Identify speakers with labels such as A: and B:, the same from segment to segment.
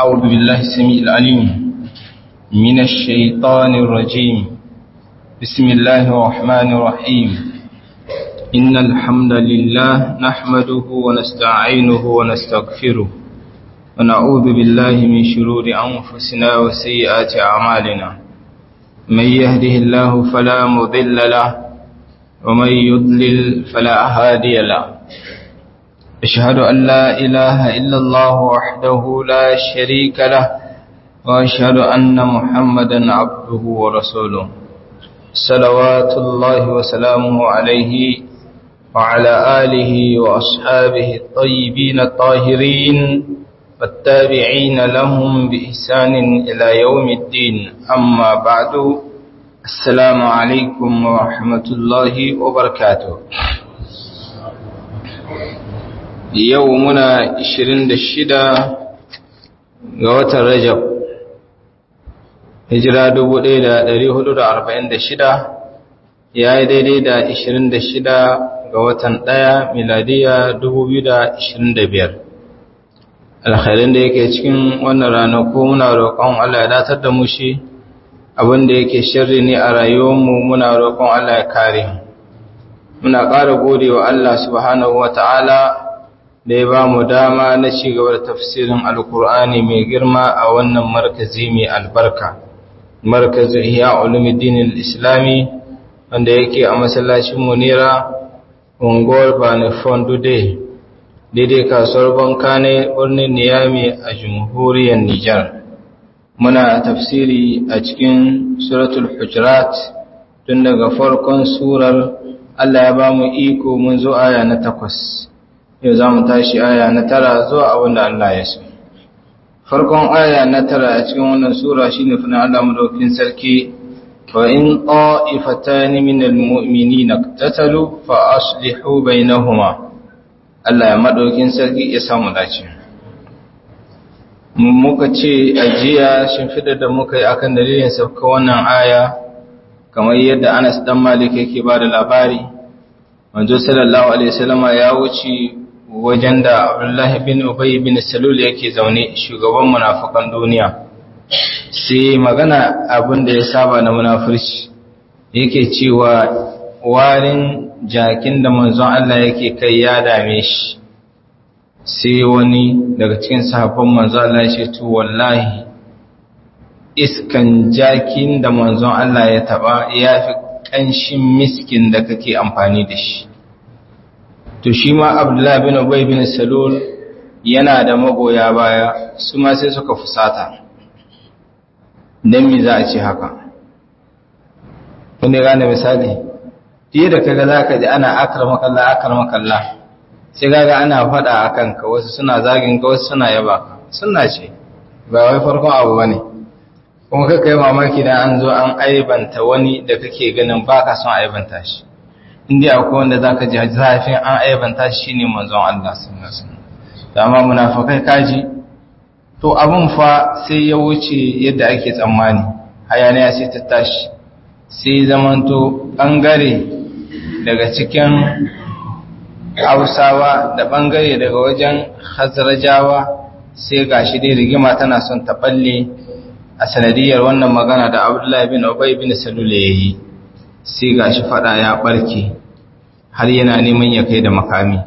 A: أعوذ بالله السميع العليم من الشيطان الرجيم بسم الله الرحمن الرحيم إن الحمد لله نحمده ونستعينه ونستغفره ونعوذ بالله من شرور أنفسنا وسيئات أعمالنا من يهده الله فلا مضل له ومن يضلل فلا هادي له أشهد أن لا إله إلا الله وحده لا شريك له وأشهد أن محمدا عبده ورسوله صلوات الله وسلامه عليه وعلى آله وأصحابه الطيبين الطاهرين والتابعين لهم بإحسان إلى يوم الدين أما بعد السلام عليكم ورحمة الله وبركاته yau muna 26 ga watan Rajab hijira 1446 ya yi daidai da 26 ga watan 1 miladiya 2025 alkhairin da yake cikin wannan ranaku muna roƙon Allah ya datar da mu shi abinda yake shirri ne a rayuwarmu muna roƙon Allah ya kare muna ƙara gode wa Allah subhanahu wa ta'ala da ya ba mu dama na ci gaba da tafsirin alkur'ani mai girma a wannan markazi mai albarka markazu ihya ulumuddin islami wanda yake a masallacin munira unguwar banifon dude daidai kasuwar banka ne birnin niyami a jamhuriyar nijar muna tafsiri a cikin suratul hujurat tun daga farkon surar allah ya ba mu iko mun zo aya na takwas yau za mu tashi aya na tara zuwa abin da Allah ya so. Farkon aya na tara a cikin wannan Sura shi ne fina Allah madaukin sarki, wa in ƙa'ifata ni min al'ummini na tattalu fa aslihu bai na huma. Allah ya madaukin sarki ya samu dace. Muka ce ajiya shimfiɗa da muka yi akan dalilin sauka wannan aya, kamar yadda Anas ɗan Malik yake ba da labari, manzo sallallahu Alaihi wasallama ya wuce wajen da Abdullahi bin Ubay bin Salul yake zaune shugaban munafikan duniya sai magana abin da ya saba na munafurci yake cewa warin jakin da manzon Allah yake kai ya dame shi sai wani daga cikin sahabban manzon Allah ya ce to wallahi iskan jakin da manzon Allah ya taba yafi kanshin miskin da kake amfani da shi to shi ma abdullahi bin ubay bin salul yana da magoya baya su ma sai suka fusata dan me za a ce haka kun gane misali fiye da kaga zaka ji ana akramaka Allah akramaka Allah sai kaga ana fada akan ka wasu suna zagin ka wasu suna yaba ka sunna ce ba wai farkon abu bane kuma kai kai mamaki dan an zo an aibanta wani da kake ganin baka son aibanta shi inda akwai wanda za ka ji zafin an aibanta shi ne manzon Allah sun amma munafakai kaji to abin fa sai ya wuce yadda ake tsammani hayaniya sai ta tashi sai zamanto ɓangare daga cikin hausawa da ɓangare daga wajen hazarajawa sai ga shi dai rigima tana son ta ɓalle a sanadiyar wannan magana da abdullahi bin obai bin salule ya yi sai ga shi fada ya barke har yana neman ya kai da makami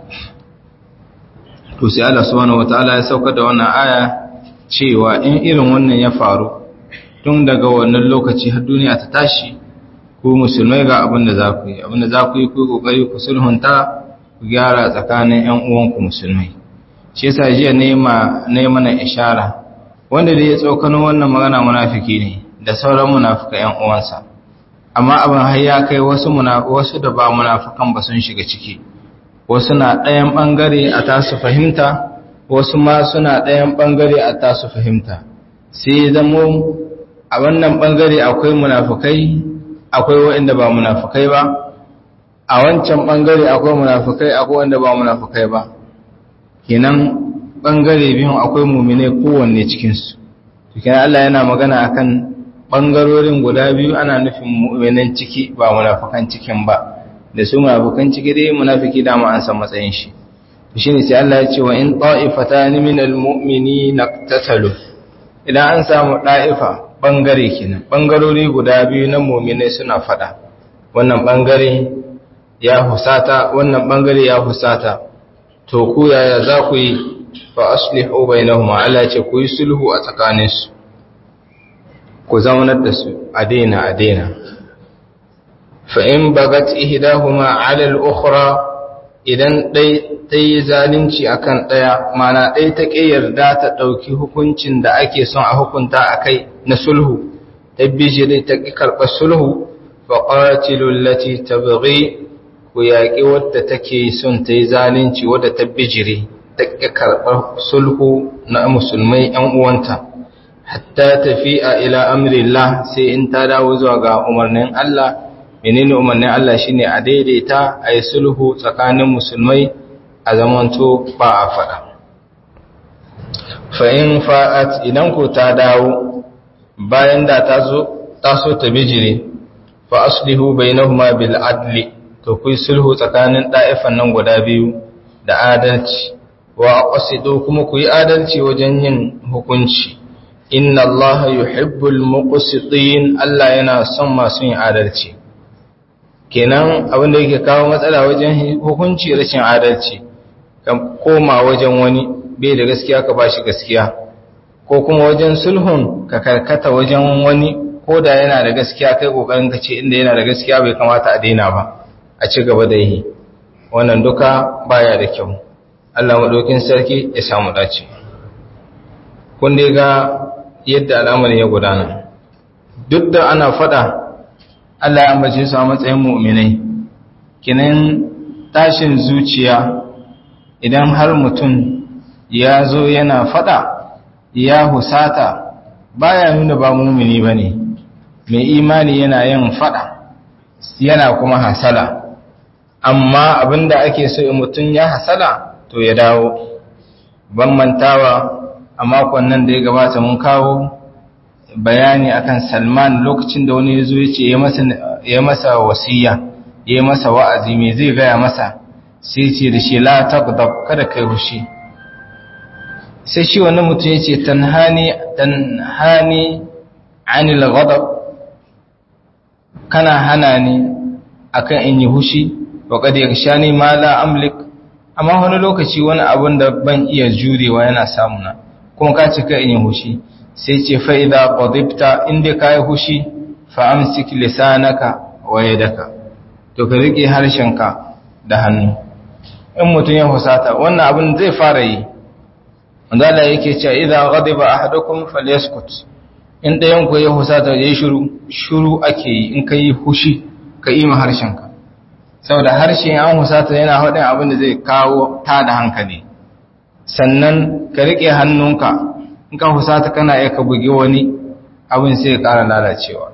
A: to sai Allah subhanahu wataala ya sauka da wannan aya cewa in irin wannan ya faru tun daga wannan lokaci har duniya ta tashi ku musulmai ga abin da za ku yi abin da za ku yi ku kokari ku sulhunta ku gyara tsakanin ƴan uwanku musulmai shi yasa jiya ne ma ne mana ishara wanda da ya tsokano wannan magana munafiki ne da sauran munafika ƴan uwansa amma abin har ya kai wasu wasu da ba munafikan ba sun shiga ciki wasu na ɗayan ɓangare a tasu fahimta wasu ma suna ɗayan ɓangare a tasu fahimta sai zamo a wannan ɓangare akwai munafikai akwai waɗanda ba munafikai ba a wancan ɓangare akwai munafikai akwai wanda ba munafikai ba kenan ɓangare biyun akwai mumine kowanne cikinsu kenan Allah yana magana akan ɓangarorin guda biyu ana nufin mu'minan ciki ba munafukan cikin ba da su munafukan ciki dai munafiki dama an san matsayin shi to shine sai Allah ya ce wa in ta'ifatan min almu'minina iqtatalu idan an samu ɗa'ifa ɓangare kenan ɓangarori guda biyu na muminai suna faɗa wannan ɓangare ya husata wannan ɓangare ya husata to ku yaya za ku yi fa aslihu bainahuma Allah ce ku yi sulhu a tsakaninsu ku zaunar da su a daina a daina fa in bagat ihdahuma ala al-ukhra idan ɗai ta yi zalunci a kan ɗaya mana ɗai ta ƙi yarda ta ɗauki hukuncin da ake son a hukunta a kai na sulhu ta bijiri ta ƙi karɓar sulhu fa ƙwatilun lati ta bari ku yaƙi wadda take son ta yi zalunci wadda ta bijiri ta ƙi karɓar sulhu na musulmai ‘yan uwanta hatta tafi a ila amrillah sai in ta dawo zuwa ga umarnin Allah menene umarnin Allah shine a daidaita a yi sulhu tsakanin musulmai a zamanto ba a faɗa fa'in fa'at idan ku ta dawo bayan da ta so ta bijire fa aslihu bainahuma bil adli to ku sulhu tsakanin ɗa'ifan nan guda biyu da adalci wa aqsidu kuma ku yi adalci wajen yin hukunci inna allaha yuhibbul muqsitin Allah yana son masu yin adalci kenan abin da yake kawo matsala wajen hukunci rashin adalci kan koma wajen wani bai da gaskiya ka bashi gaskiya ko kuma wajen sulhun ka karkata wajen wani ko da yana da gaskiya kai kokarin ka ce inda yana da gaskiya bai kamata a daina ba a ci gaba da yi wannan duka baya da kyau Allah madaukin sarki ya samu dace kun dai ga yadda al'amarin ya gudana duk da ana fada Allah ya ambace su a matsayin mu'minai kinan tashin zuciya idan har mutum ya zo yana fada ya husata baya nuna ba mumini bane mai imani yana yin fada yana kuma hasala amma abinda ake so mutum ya hasala to ya dawo ban mantawa a makon nan da ya gabata mun kawo bayani akan Salman lokacin da wani yazo yace ya masa ya masa wasiya ya masa wa'azi me zai gaya masa sai ce da shi la taqdab kada kai hushi sai shi wannan mutum yace tanhani tanhani anil ghadab kana hana ni akan in yi hushi wa kad yakshani ma la amlik amma wani lokaci wani abun da ban iya jurewa yana samuna kuma ka ce ka in yi hushi sai ce fa'ida ƙwadibta inda ka yi hushi fa'amsik lisanaka wa yadaka to ka riƙe harshenka da hannu in mutum ya husata wannan abin zai fara yi wanda yake cewa idan ghadiba ahadukum falyaskut in ɗayan ku ya husata yayi shiru shiru ake yi in kai hushi ka yi ma harshenka saboda harshen an husata yana haɗin abin da zai kawo ta da hankali sannan ka riƙe hannunka in ka husata kana iya ka bugi wani abin sai ya ƙara lalacewa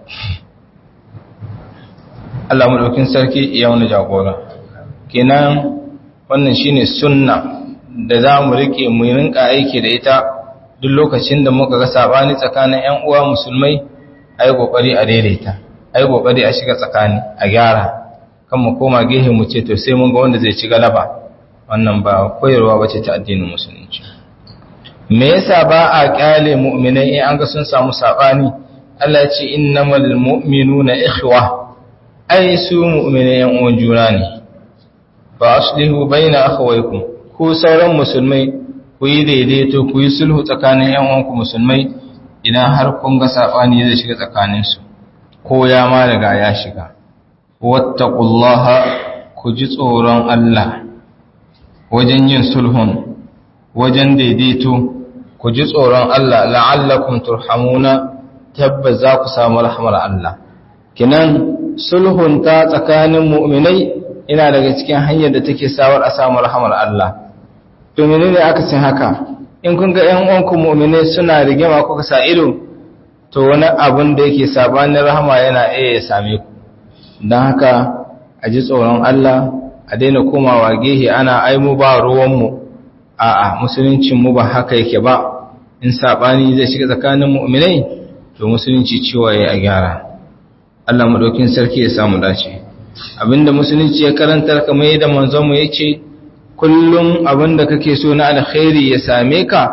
A: Allah maɗaukin sarki ya wani jagora kenan wannan shine sunna da za mu riƙe mu rinka aiki da ita duk lokacin da muka ga sabani tsakanin ƴan uwa musulmai ayi kokari a daidaita ayi kokari a shiga tsakani a gyara kan mu koma gehe mu ce to sai mun ga wanda zai ci galaba wannan ba koyarwa bace ta addinin musulunci me yasa ba a kyale mu'minai in an ga sun samu sabani Allah ya ce innamal mu'minuna ikhwa ai su mu'minai yan uwan juna ne fa aslihu baina akhawaykum ku sauran musulmai ku yi daidaito ku yi sulhu tsakanin yan uwanku musulmai idan har kun ga sabani zai shiga tsakaninsu ko ya ma riga ya shiga wattaqullaha ku ji tsoron Allah wajen yin sulhun wajen daidaito ku ji tsoron Allah la'allakum turhamuna tabbas za ku samu rahmar Allah kinan sulhun ta tsakanin mu'minai ina daga cikin hanyar da take sawar a samu rahmar Allah to menene aka cin haka in kun ga ƴan uwanku mu'minai suna rigima kuka sa ido to wani abun da yake sabanin rahama yana iya ya same ku don haka a ji tsoron Allah a daina komawa gehe ana ai mu ba ruwanmu a'a musuluncin mu ba haka yake ba in sabani zai shiga tsakanin mu'minai to musulunci cewa yayi a gyara Allah madaukin sarki ya samu dace abinda musulunci ya karantar kamar yadda manzon mu yace kullum abinda kake so na alkhairi ya same ka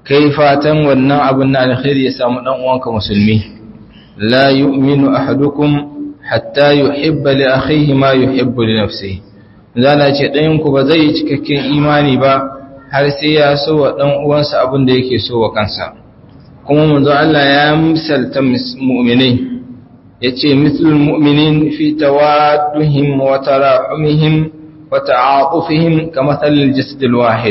A: kai fatan wannan abin na alkhairi ya samu dan uwanka musulmi la yu'minu ahadukum hatta yuhibba li akhihi ma yuhibbu li nafsihi zala ce ɗayan ku ba zai yi cikakken imani ba har sai ya so wa dan uwansa abin da yake so wa kansa kuma manzo Allah ya misalta mu'minai yace mislul mu'minin fi tawadduhim wa tarahumihim wa ta'atufihim kamathalil jasadil wahid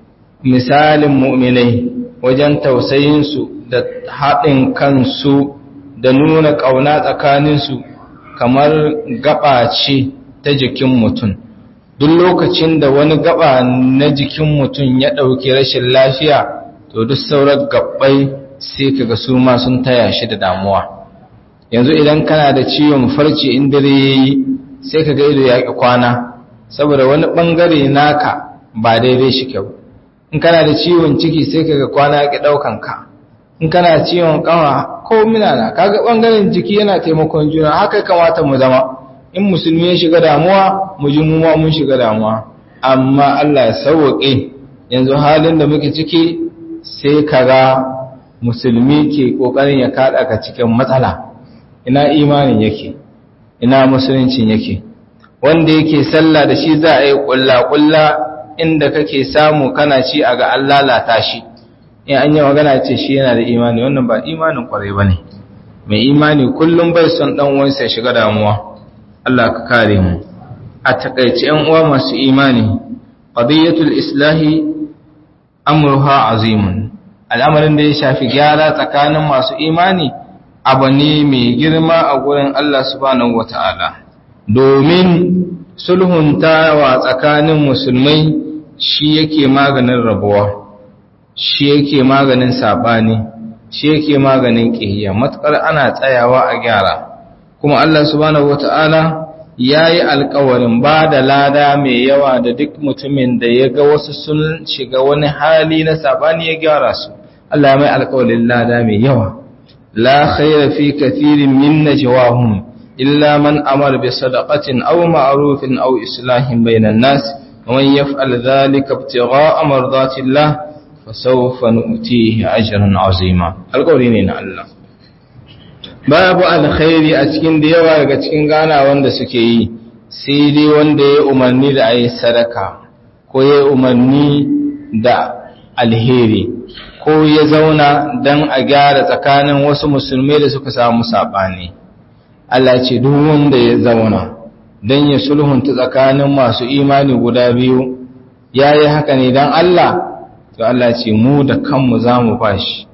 A: misalin mu'minai wajen tausayinsu da haɗin kansu da nuna ƙauna tsakaninsu kamar gaba ce ta jikin mutum duk lokacin da wani gaba na jikin mutum ya ɗauki rashin lafiya to duk sauran gabbai sai kaga su ma sun taya shi da damuwa yanzu idan kana da ciwon farce in dare yayi sai kaga ido ya ki kwana saboda wani bangare naka ba daidai shi kyau in kana da ciwon ciki sai kaga kwana ya ki daukan ka in kana ciwon kawa ko minana kaga bangaren jiki yana taimakon juna haka kamata mu zama in musulmi ya shiga damuwa mu ji mu ma mun shiga damuwa amma Allah ya sauke yanzu halin da muke ciki sai kaga musulmi ke kokarin ya kada ka cikin matsala ina imanin yake ina musuluncin yake wanda yake sallah da shi za a yi kulla-kulla inda kake samu kana ci a ga an lalata shi in an yi magana ce shi yana da imani wannan ba imanin kwarai ba ne mai imani kullum bai son dan uwansa ya shiga damuwa Allah ka kare mu a takaice yan uwa masu imani qadiyatul islahi amruha azimun al'amarin da ya shafi gyara tsakanin masu imani abu ne mai girma a gurin Allah subhanahu wata'ala domin sulhuntawa tsakanin musulmai shi yake maganin rabuwa shi yake maganin sabani shi yake maganin ƙiyayya matukar ana tsayawa a gyara kuma Allah subhanahu wata'ala ya yi alkawarin ba da lada mai yawa da duk mutumin da ya ga wasu sun shiga wani hali na sabani ya gyara su Allah mai alkawarin lada mai yawa la khaira fi kathirin min najwahum illa man amara bi sadaqatin aw ma'rufin aw islahin bainan nas wa man yaf'al dhalika ibtigha'a mardati Allah fasawfa nu'tihi ajran 'azima alkawari ne na Allah babu alkhairi a cikin da yawa daga cikin gana wanda suke yi sai dai wanda ya umarni da ayi sadaka ko ya umarni da alheri ko ya zauna don a gyara tsakanin wasu musulmai da suka samu saɓani Allah ce duk wanda ya zauna don ya sulhunta tsakanin masu imani guda biyu ya yi haka ne don Allah to Allah ce mu da kanmu za mu bashi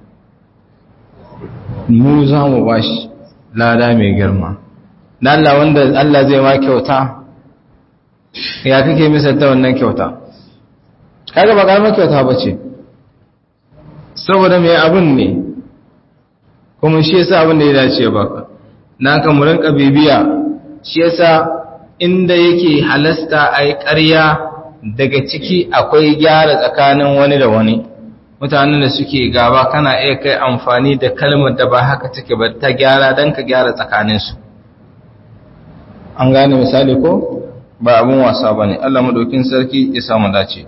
A: mu za mu bashi lada mai girma da Allah wanda Allah zai ma kyauta ya kake misalta wannan kyauta kaga ba karamar kyauta ba ce saboda mai abin ne kuma shi yasa abin da ya dace baka na kan mu rinka bibiya shi yasa inda yake halasta a yi ƙarya daga ciki akwai gyara tsakanin wani da wani mutanen da suke gaba kana iya kai amfani da kalmar da ba haka take ba ta gyara don ka gyara tsakaninsu an gane misali ko ba abin wasa ba ne allah maɗaukin sarki ya samu dace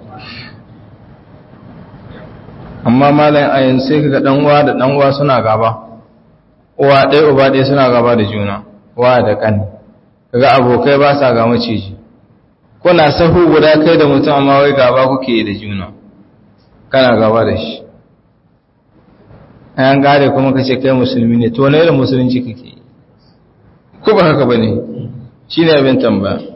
A: amma malayin ayin sai kaga dan uwa da dan uwa suna gaba uwa ɗaya uba ɗaya suna gaba da juna uwa da kan kaga abokai ba sa ga maciji kuna sahu guda kai da mutum amma wai gaba kuke da juna kana gaba da shi ayan gare kuma kace kai musulmi ne to ne irin musulunci kake ko ba haka bane shine abin tambaya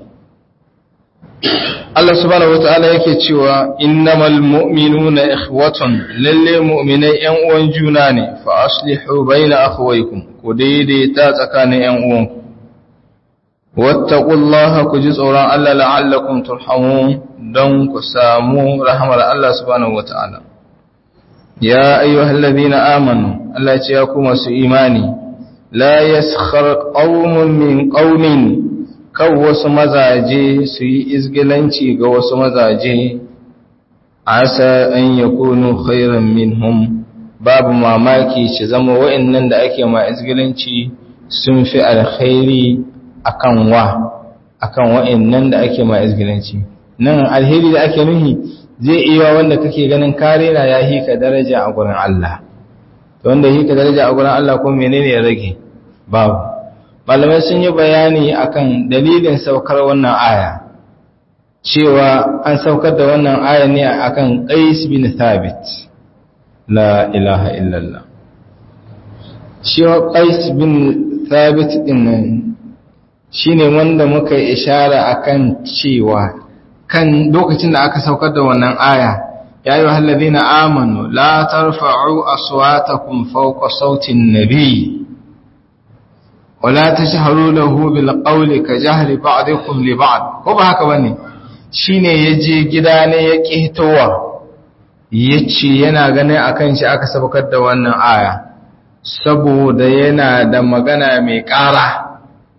A: Allah subhanahu wata'ala yake cewa innamal mu'minuna ikhwatun lalle mu'minai yan uwan juna ne fa aslihu baina akhawaykum ku daidaita tsakanin yan uwanku wattaqullaha ku ji tsoron Allah la'allakum turhamun don ku samu rahmar Allah subhanahu wata'ala ya ayyuhalladhina amanu Allah ya ce ya ku masu imani la yaskhar qaumun min qaumin kan wasu mazaje su yi izgilanci ga wasu mazaje asa an ya kunu khairan minhum babu mamaki ci zama wa'annan da ake ma izgilanci sun fi alkhairi akan wa akan wa'annan da ake ma izgilanci nan alheri da ake nuhi zai iya wanda kake ganin kare na ya hika daraja a gurin Allah to wanda hika daraja a gurin Allah ko menene ya rage babu malamai sun yi bayani akan dalilin saukar wannan aya cewa an saukar da wannan aya ne akan Qais bin Thabit la ilaha illallah shi Qais bin Thabit din nan shine wanda muka yi ishara akan cewa kan lokacin da aka saukar da wannan aya ya yi wahallazina amanu la tarfa'u aswatakum fawqa sautin nabi wala tashharu lahu bil qawli ka jahri ba'dikum li ba'd ko ba haka bane shine yaje gida ne ya kihtowa yace yana ganin akan shi aka saukar da wannan aya saboda yana da magana mai ƙara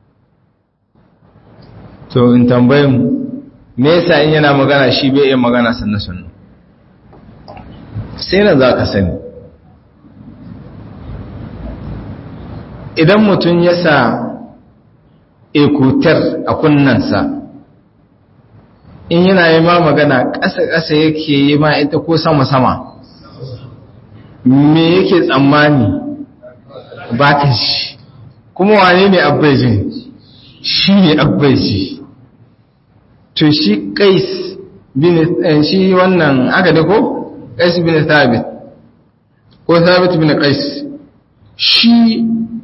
A: to in tambaye mu me yasa in yana magana shi bai iya magana sannan sannan sai nan za ka sani idan mutum ya sa ekutar a kunnansa in yana yi ma magana ƙasa-ƙasa yake yi ma ita ko sama-sama me yake tsammani ba ka shi kuma wane ne abbajin shi ne abbaji to shi kais bin shi wannan aka da ko kais bin thabit ko thabit bin kais shi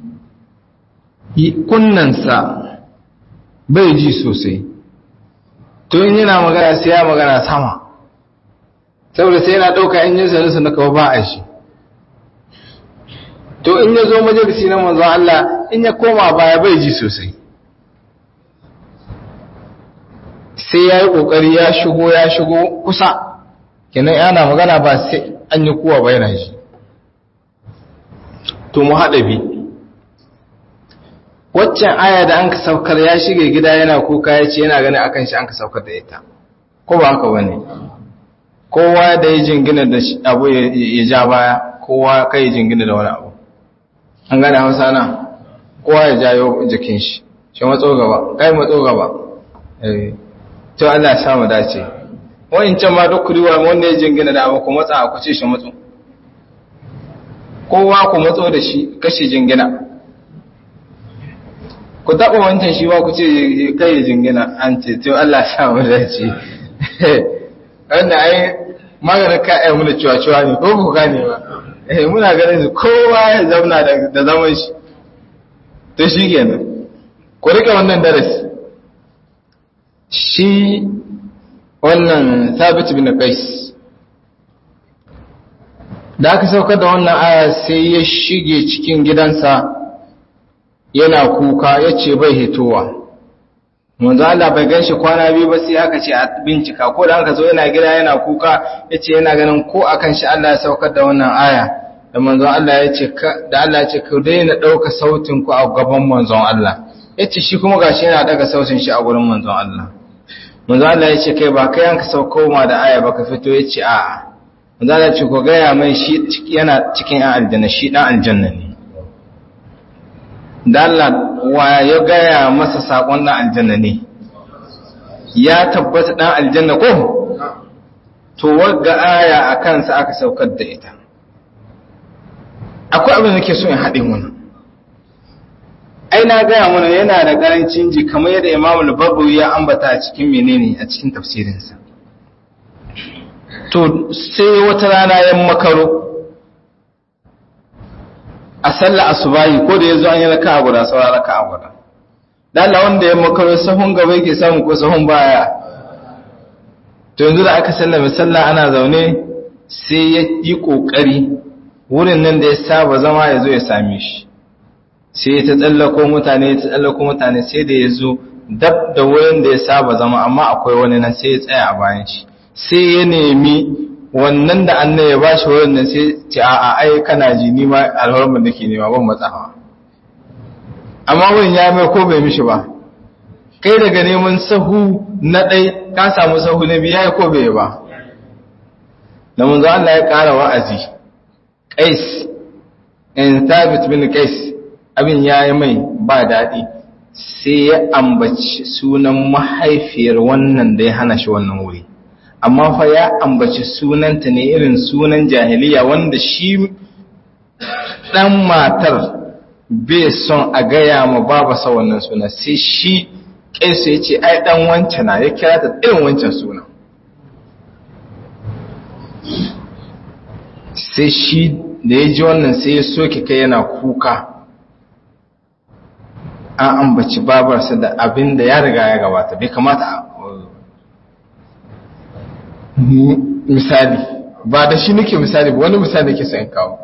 A: kunnansa bai ji sosai to in yana magana sai ya magana sama saboda sai yana ɗauka in yin sanusa na kawo ba a shi to in ya zo majalisi na manzon Allah in ya koma baya bai ji sosai sai ya yi ƙoƙari ya shigo ya shigo kusa kenan yana magana ba sai an yi kuwa ba yana shi to mu haɗa bi waccan aya da an ka saukar ya shige gida yana kuka ya ce yana gani akan shi an ka saukar da ita ko ba haka bane kowa da ya jingina da abu ya ja baya kowa kai ya jingina da wani abu an gane hausa na kowa ya jayo jikin shi shi matso gaba kai matso gaba eh to Allah ya samu dace can ma duk kuriwa wanda ya jingina da abu ku matsa ku ce shi matso kowa ku matso da shi kashi jingina ku taɓa wancan shi ba ku ce kai ya jingina an ce to Allah ya samu dace wanda ai maganin ka ai muna ciwa-ciwa ne ko ku gane ba eh muna ganin su kowa ya zauna da zaman shi to shi kenan ku rike wannan darasi shi wannan sabit bin qais da aka saukar da wannan aya sai ya shige cikin gidansa yana kuka yace bai hitowa manzo Allah bai ganshi kwana biyu ba sai aka ce a bincika ko da aka zo yana gida yana kuka yace yana ganin ko akan shi Allah ya saukar da wannan aya da manzon Allah yace da Allah ya ce ku daina dauka sautin ku a gaban manzon Allah yace shi kuma gashi yana daga sautin shi a gurin manzon Allah manzon Allah yace kai ba kai an ka sauko ma da aya ba ka fito yace a'a manzon Allah ya ce ku gaya mai shi yana cikin yan aljanna shi dan aljanna ne da Allah wa ya gaya masa sakon dan aljanna ne ya tabbata dan aljanna ko to wagga aya a kansa aka saukar da ita akwai abin da nake so in haɗe mana ai na gaya mana yana da ƙarancin ji kamar yadda imamu al ya ambata a cikin menene a cikin tafsirinsa to sai wata rana yan makaro a sallar asubahi ko da yazo an yi raka'a guda saura raka'a guda dan Allah wanda ya makaro sahun gaba yake samu ko sahun baya to yanzu da aka sallame sallah ana zaune sai ya yi kokari wurin nan da ya saba zama ya zo ya same shi sai ta tsallako mutane ta tsallako mutane sai da ya zo dab da wurin da ya saba zama amma akwai wani nan sai ya tsaya a bayan shi sai ya nemi wannan da annai ya bashi wurin nan sai ce a a ai kana ji ni ma alhormar da ke nema ban matsawa amma wurin ya mai ko bai mishi ba kai daga neman sahu na ɗai ka samu sahu na biya ya ko bai ba da munzo Allah ya ƙara wa'azi qais in thabit bin qais abin ya yi mai ba daɗi sai ya ambaci sunan mahaifiyar wannan da ya hana shi wannan wuri amma fa ya ambaci sunanta ne irin sunan jahiliya wanda shi dan matar bai son a gaya ma babasa wannan suna sai shi kaisu ya ce ai dan wancan na ya kira ta irin wancan suna sai shi da ya ji wannan sai ya soke kai yana kuka an ambaci babarsa da abin da ya riga ya gabata bai kamata misali ba da shi nake misali ba wani misali ke sayan kawo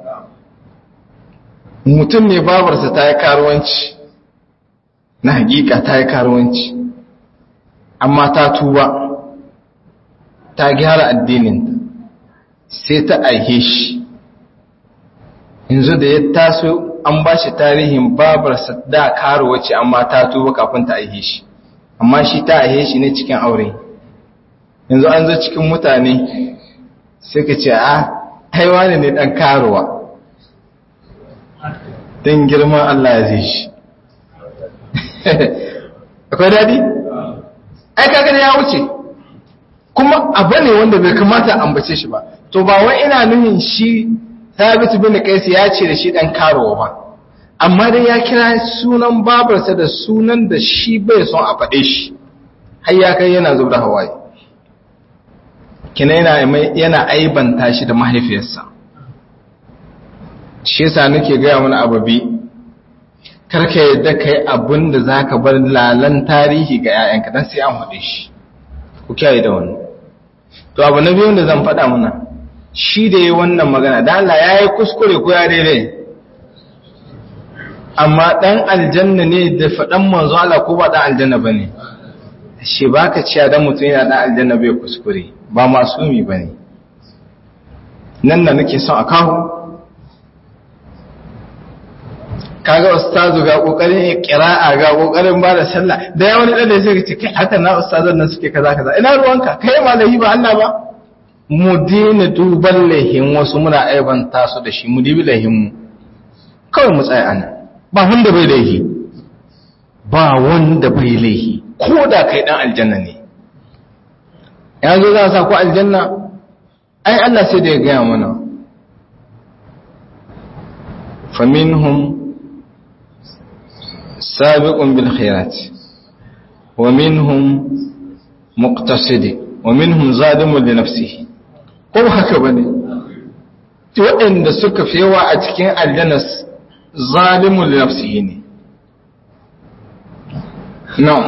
A: mutum ne babarsa ta yi karuwanci na hakika ta yi karuwanci amma ta tuba ta gyara addininta sai ta aihe shi yanzu da ya taso an ba shi tarihin babarsa da karuwaci amma ta tuba kafin ta aihe shi amma shi ta aihe shi ne cikin aure yanzu an zo cikin mutane sai ka ce a haiwa ne dan karuwa don girman Allah ya zai shi akwai daɗi? ai kaga ya wuce kuma abu ne wanda bai kamata ambace shi ba to ba wai ina nuhin shi sabitu bin qais ya ce da shi dan karuwa ba amma dai ya kira sunan babarsa da sunan da shi bai son a faɗe shi har ya kai yana zubda hawaye kina yana yana aibanta shi da mahaifiyarsa shi yasa nake gaya mana ababi karka yadda kai abin da zaka bar lalan tarihi ga 'ya'yanka dan sai an faɗe shi ku kiyaye da wannan to abu na biyu da zan faɗa mana shi da yi wannan magana da Allah ya yi kuskure ko ya daidai amma ɗan aljanna ne da faɗan manzo Allah ko ba ɗan aljanna ba ne shi ba ka ciya don mutum yana ɗan aljanna bai kuskure ba masumi ba ne nan da nake son a kawo kaga ustazu ga kokarin qira'a ga kokarin ba da sallah da ya wani da sai ce kai haka na ustazan nan suke kaza kaza ina ruwanka kai malami ba Allah ba mu dina duban lahin wasu muna aibanta su da shi mu dibi lahin mu kawai mu tsaya ana ba wanda bai laihi ba wanda bai laihi ko da kai dan aljanna ne yanzu za sa ku aljanna ai Allah sai da ya gaya mana faminhum سابق بالخيرات ومنهم مقتصد ومنهم ظالم لنفسه ko haka bane waɗanda suka fi yawa a cikin aljanna zalimun li nafsihi ne na'am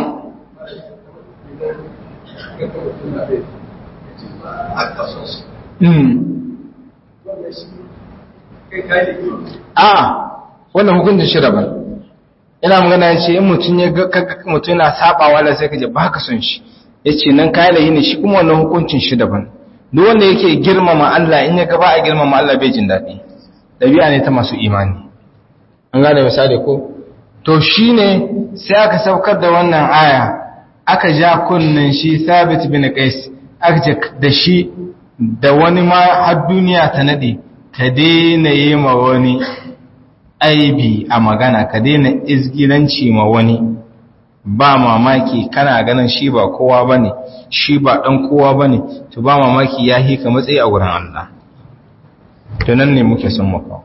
A: a wannan hukuncin shi daban ina magana ya ce in mutum ya ga mutum yana sabawa da sai kaje ba ka son shi ya ce nan kayan layi ne shi kuma wannan hukuncin shi daban duk wanda yake girmama Allah in ya gaba a girmama Allah bai jin daɗi ɗabi'a ne ta masu imani an gane misali ko to shi ne sai aka saukar da wannan aya aka ja kunnen shi sabit bin qais aka ce da shi da wani ma har duniya ta nade ka daina yi ma wani aibi a magana ka daina izgilanci ma wani ba mamaki kana ganin shi ba kowa bane shi ba dan kowa bane to ba mamaki ya hika matsayi a wurin Allah to nan ne muke son maka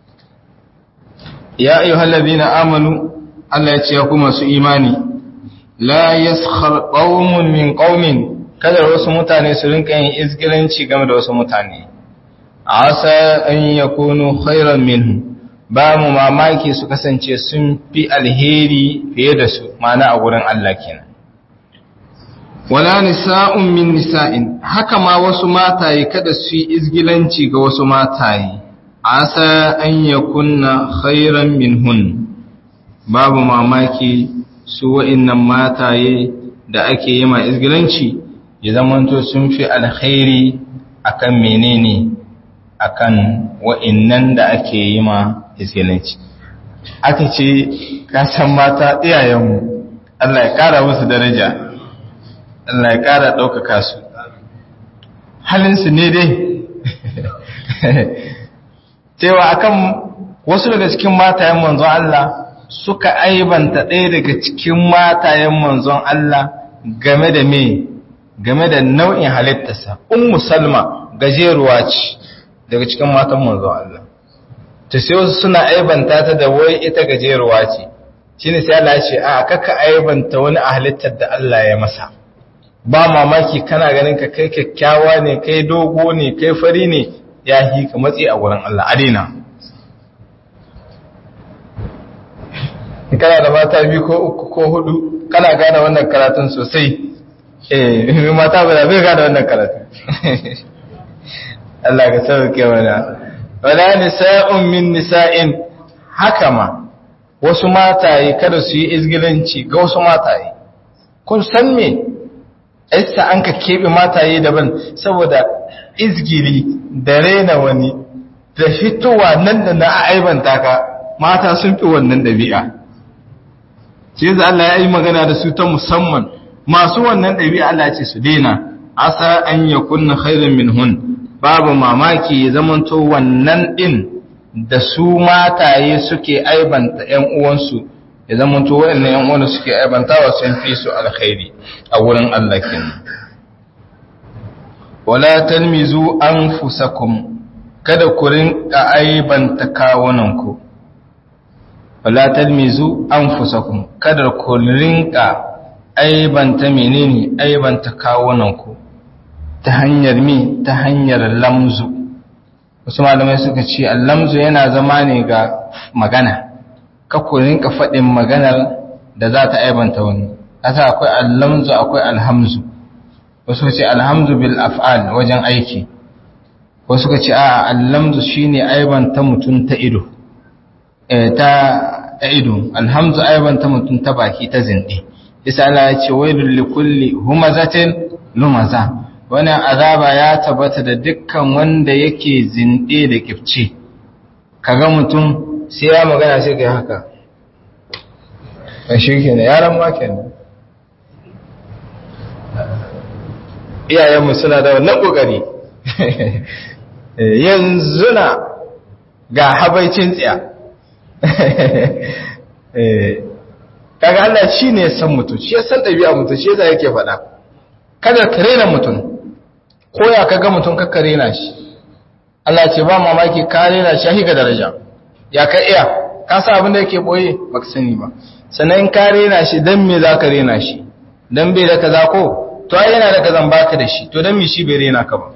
A: ya ayyuhal ladina amanu Allah ya ce ku masu imani la yaskhar qaumun min qaumin kada wasu mutane su rinka yin izgilanci game da wasu mutane asa an yakunu khairan minhum ba mu mamaki su kasance sun fi alheri fiye da su mana a wurin Allah kenan wala nisa'un min nisa'in haka ma wasu mataye kada su yi izgilanci ga wasu mataye asa an yakunna khairan minhun babu mamaki su wa'innan mataye da ake yi ma izgilanci ya zamanto sun fi alkhairi akan menene akan wa'innan da ake yi ma izgilanci aka ce kasan mata iyayenmu Allah ya kara musu daraja Allah ya kara ɗaukaka su halinsu ne dai cewa akan wasu daga cikin matayen manzon Allah suka aibanta ɗaya daga cikin matayen manzon Allah game da me game da nau'in halittarsa ummu salma gajeruwa ce daga cikin matan manzo Allah ta sai wasu suna aibanta ta da wai ita gajeruwa ce shine sai Allah ya ce a kaka aibanta wani a halittar da Allah ya masa ba mamaki kana ganin ka kai kyakkyawa ne kai dogo ne kai fari ne ya hi ka matsi a wurin Allah adina kana da mata biyu ko uku ko hudu kana gane wannan karatun sosai eh mata ba bai gane wannan karatun Allah ka sauke mana wala nisa'un min nisa'in haka ma wasu mataye kada su yi izgilanci ga wasu mataye kun san me yasa an ka keɓe mataye daban saboda izgili da rena wani da fitowa nan da na aibanta ka mata sun fi wannan ɗabi'a sai yanzu Allah ya yi magana da su ta musamman masu wannan ɗabi'a Allah ce su daina asa an ya kunna khairan min hun babu mamaki ya zamanto wannan ɗin da su mataye suke aibanta ‘yan uwansu ya zamanto waɗannan ‘yan uwansu suke aibantawa sun fi su alkhairi a wurin Allah kenan wala talmizu anfusakum kada ku rinka aibanta kawunanku wala talmizu anfusakum kada ku rinka aibanta menene aibanta kawunanku ta hanyar mi ta hanyar lamzu wasu malamai suka ce allamzu yana zama ne ga magana ka ku rinka faɗin maganar da za ta aibanta wani kasa akwai allamzu akwai alhamzu wasu ce alhamdu bil af'al wajen aiki wasu ka ce a allamzu shine aibanta mutum ta ido ta ido alhamdu aibanta mutum ta baki ta zinde isa Allah ya ce wailul likulli humazatin lumaza wannan azaba ya tabbata da dukkan wanda yake zinde da kifci kaga mutum sai ya magana sai kai haka a shi kenan yaran ma kenan iyayenmu suna da wannan kokari yanzu na ga habaicin tsiya kaga Allah shi ne ya san mutum shi ya san ɗabi'a mutum shi yasa yake faɗa kada ka rena mutum ko ya kaga mutum ka rena shi Allah ce ba mamaki ka rena shi ga daraja ya ka iya ka sa abin da yake boye baka sani ba sannan in ka rena shi dan me za ka rena shi dan bai da kaza ko to ai yana da kazan baka da shi to dan me shi bai rena ka ba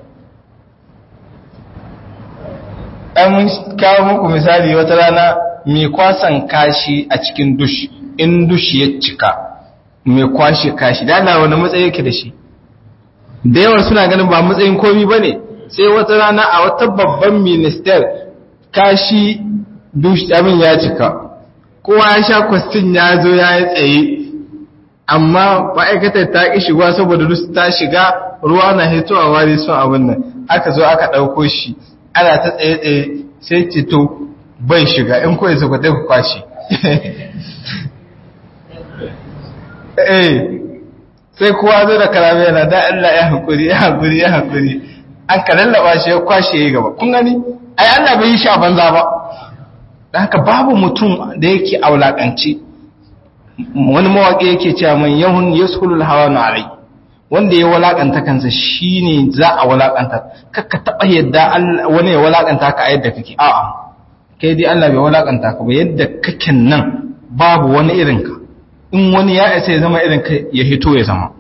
A: an mun kawo muku misali wata rana mai kwasan kashi a cikin dush in dush ya cika mai kwashe kashi da Allah wani matsayi yake da shi da yawan suna ganin ba matsayin komi ba ne sai wata rana a wata babban minister kashi dush abin ya cika kowa ya sha kwastin ya zo ya yi tsaye amma ma'aikatar ta ƙi shiga saboda dus ta shiga ruwa na hitowa wari sun abin nan aka zo aka ɗauko shi ana ta tsaye-tsaye sai cito bai shiga in kawai zakwatai ku kwashi eh sai kowa zo da karame yana da Allah ya haƙuri ya haƙuri ya haƙuri an ka lallaba shi ya kwashe ya gaba kun gani ai Allah bai yi shi a banza ba da haka babu mutum da yake aulakanci wani mawaƙi yake cewa man yahun yaskulul hawa na alai wanda ya walakanta kansa shine za a walakanta kakka taba yadda wani ya walakanta ka a yadda kake a'a kai dai Allah bai walakanta ka ba yadda kake nan babu wani irin ka in wani ya isa ya zama irin ka ya hito ya zama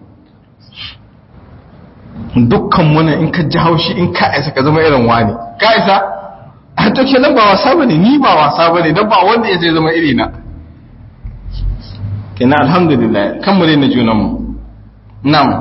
A: dukkan mu in ka ji haushi in ka isa ka zama irin wani ka isa a to kenan ba wasa bane ni ba wasa bane dan ba wanda ya zai zama irina kenan alhamdulillah kan mu na junan mu na'am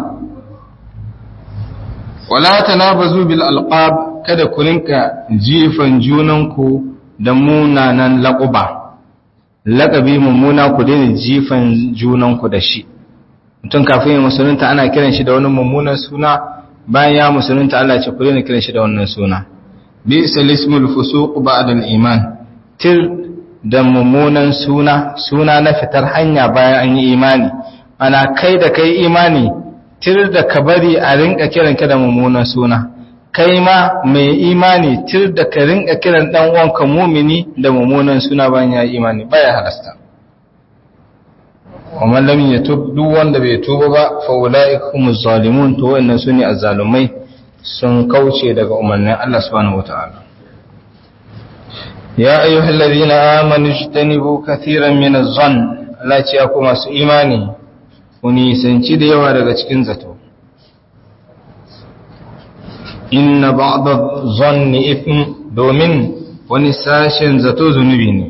A: wala tanabazu bil alqab kada ku rinka jifan junanku da munanan laquba laqabi mummuna ku daina jifan junanku da shi mutum kafin ya musulunta ana kiran shi da wani mummunan suna bayan ya musulunta Allah ce ku daina kiran shi da wannan suna bi ismul fusuq ba'da al iman til da mummunan suna suna na fitar hanya bayan an yi imani ana kai da kai imani tir da ka bari a rinka kiran ka da mummunan suna kai ma mai imani tir da ka rinka kiran dan uwanka mumini da mummunan suna bayan ya imani baya halasta ومن لم يتوب duk wanda bai tuba ba fa ulaika humuz zalimun to wannan sune azzalumai sun kauce daga umarnin Allah subhanahu wataala ya ayyuhal ladina amanu ijtanibu katiran min adh-dhann Allah ce ku masu imani ku nisanci da yawa daga cikin zato inna ba'da dhanni ithm domin wani sashen zato zunubi ne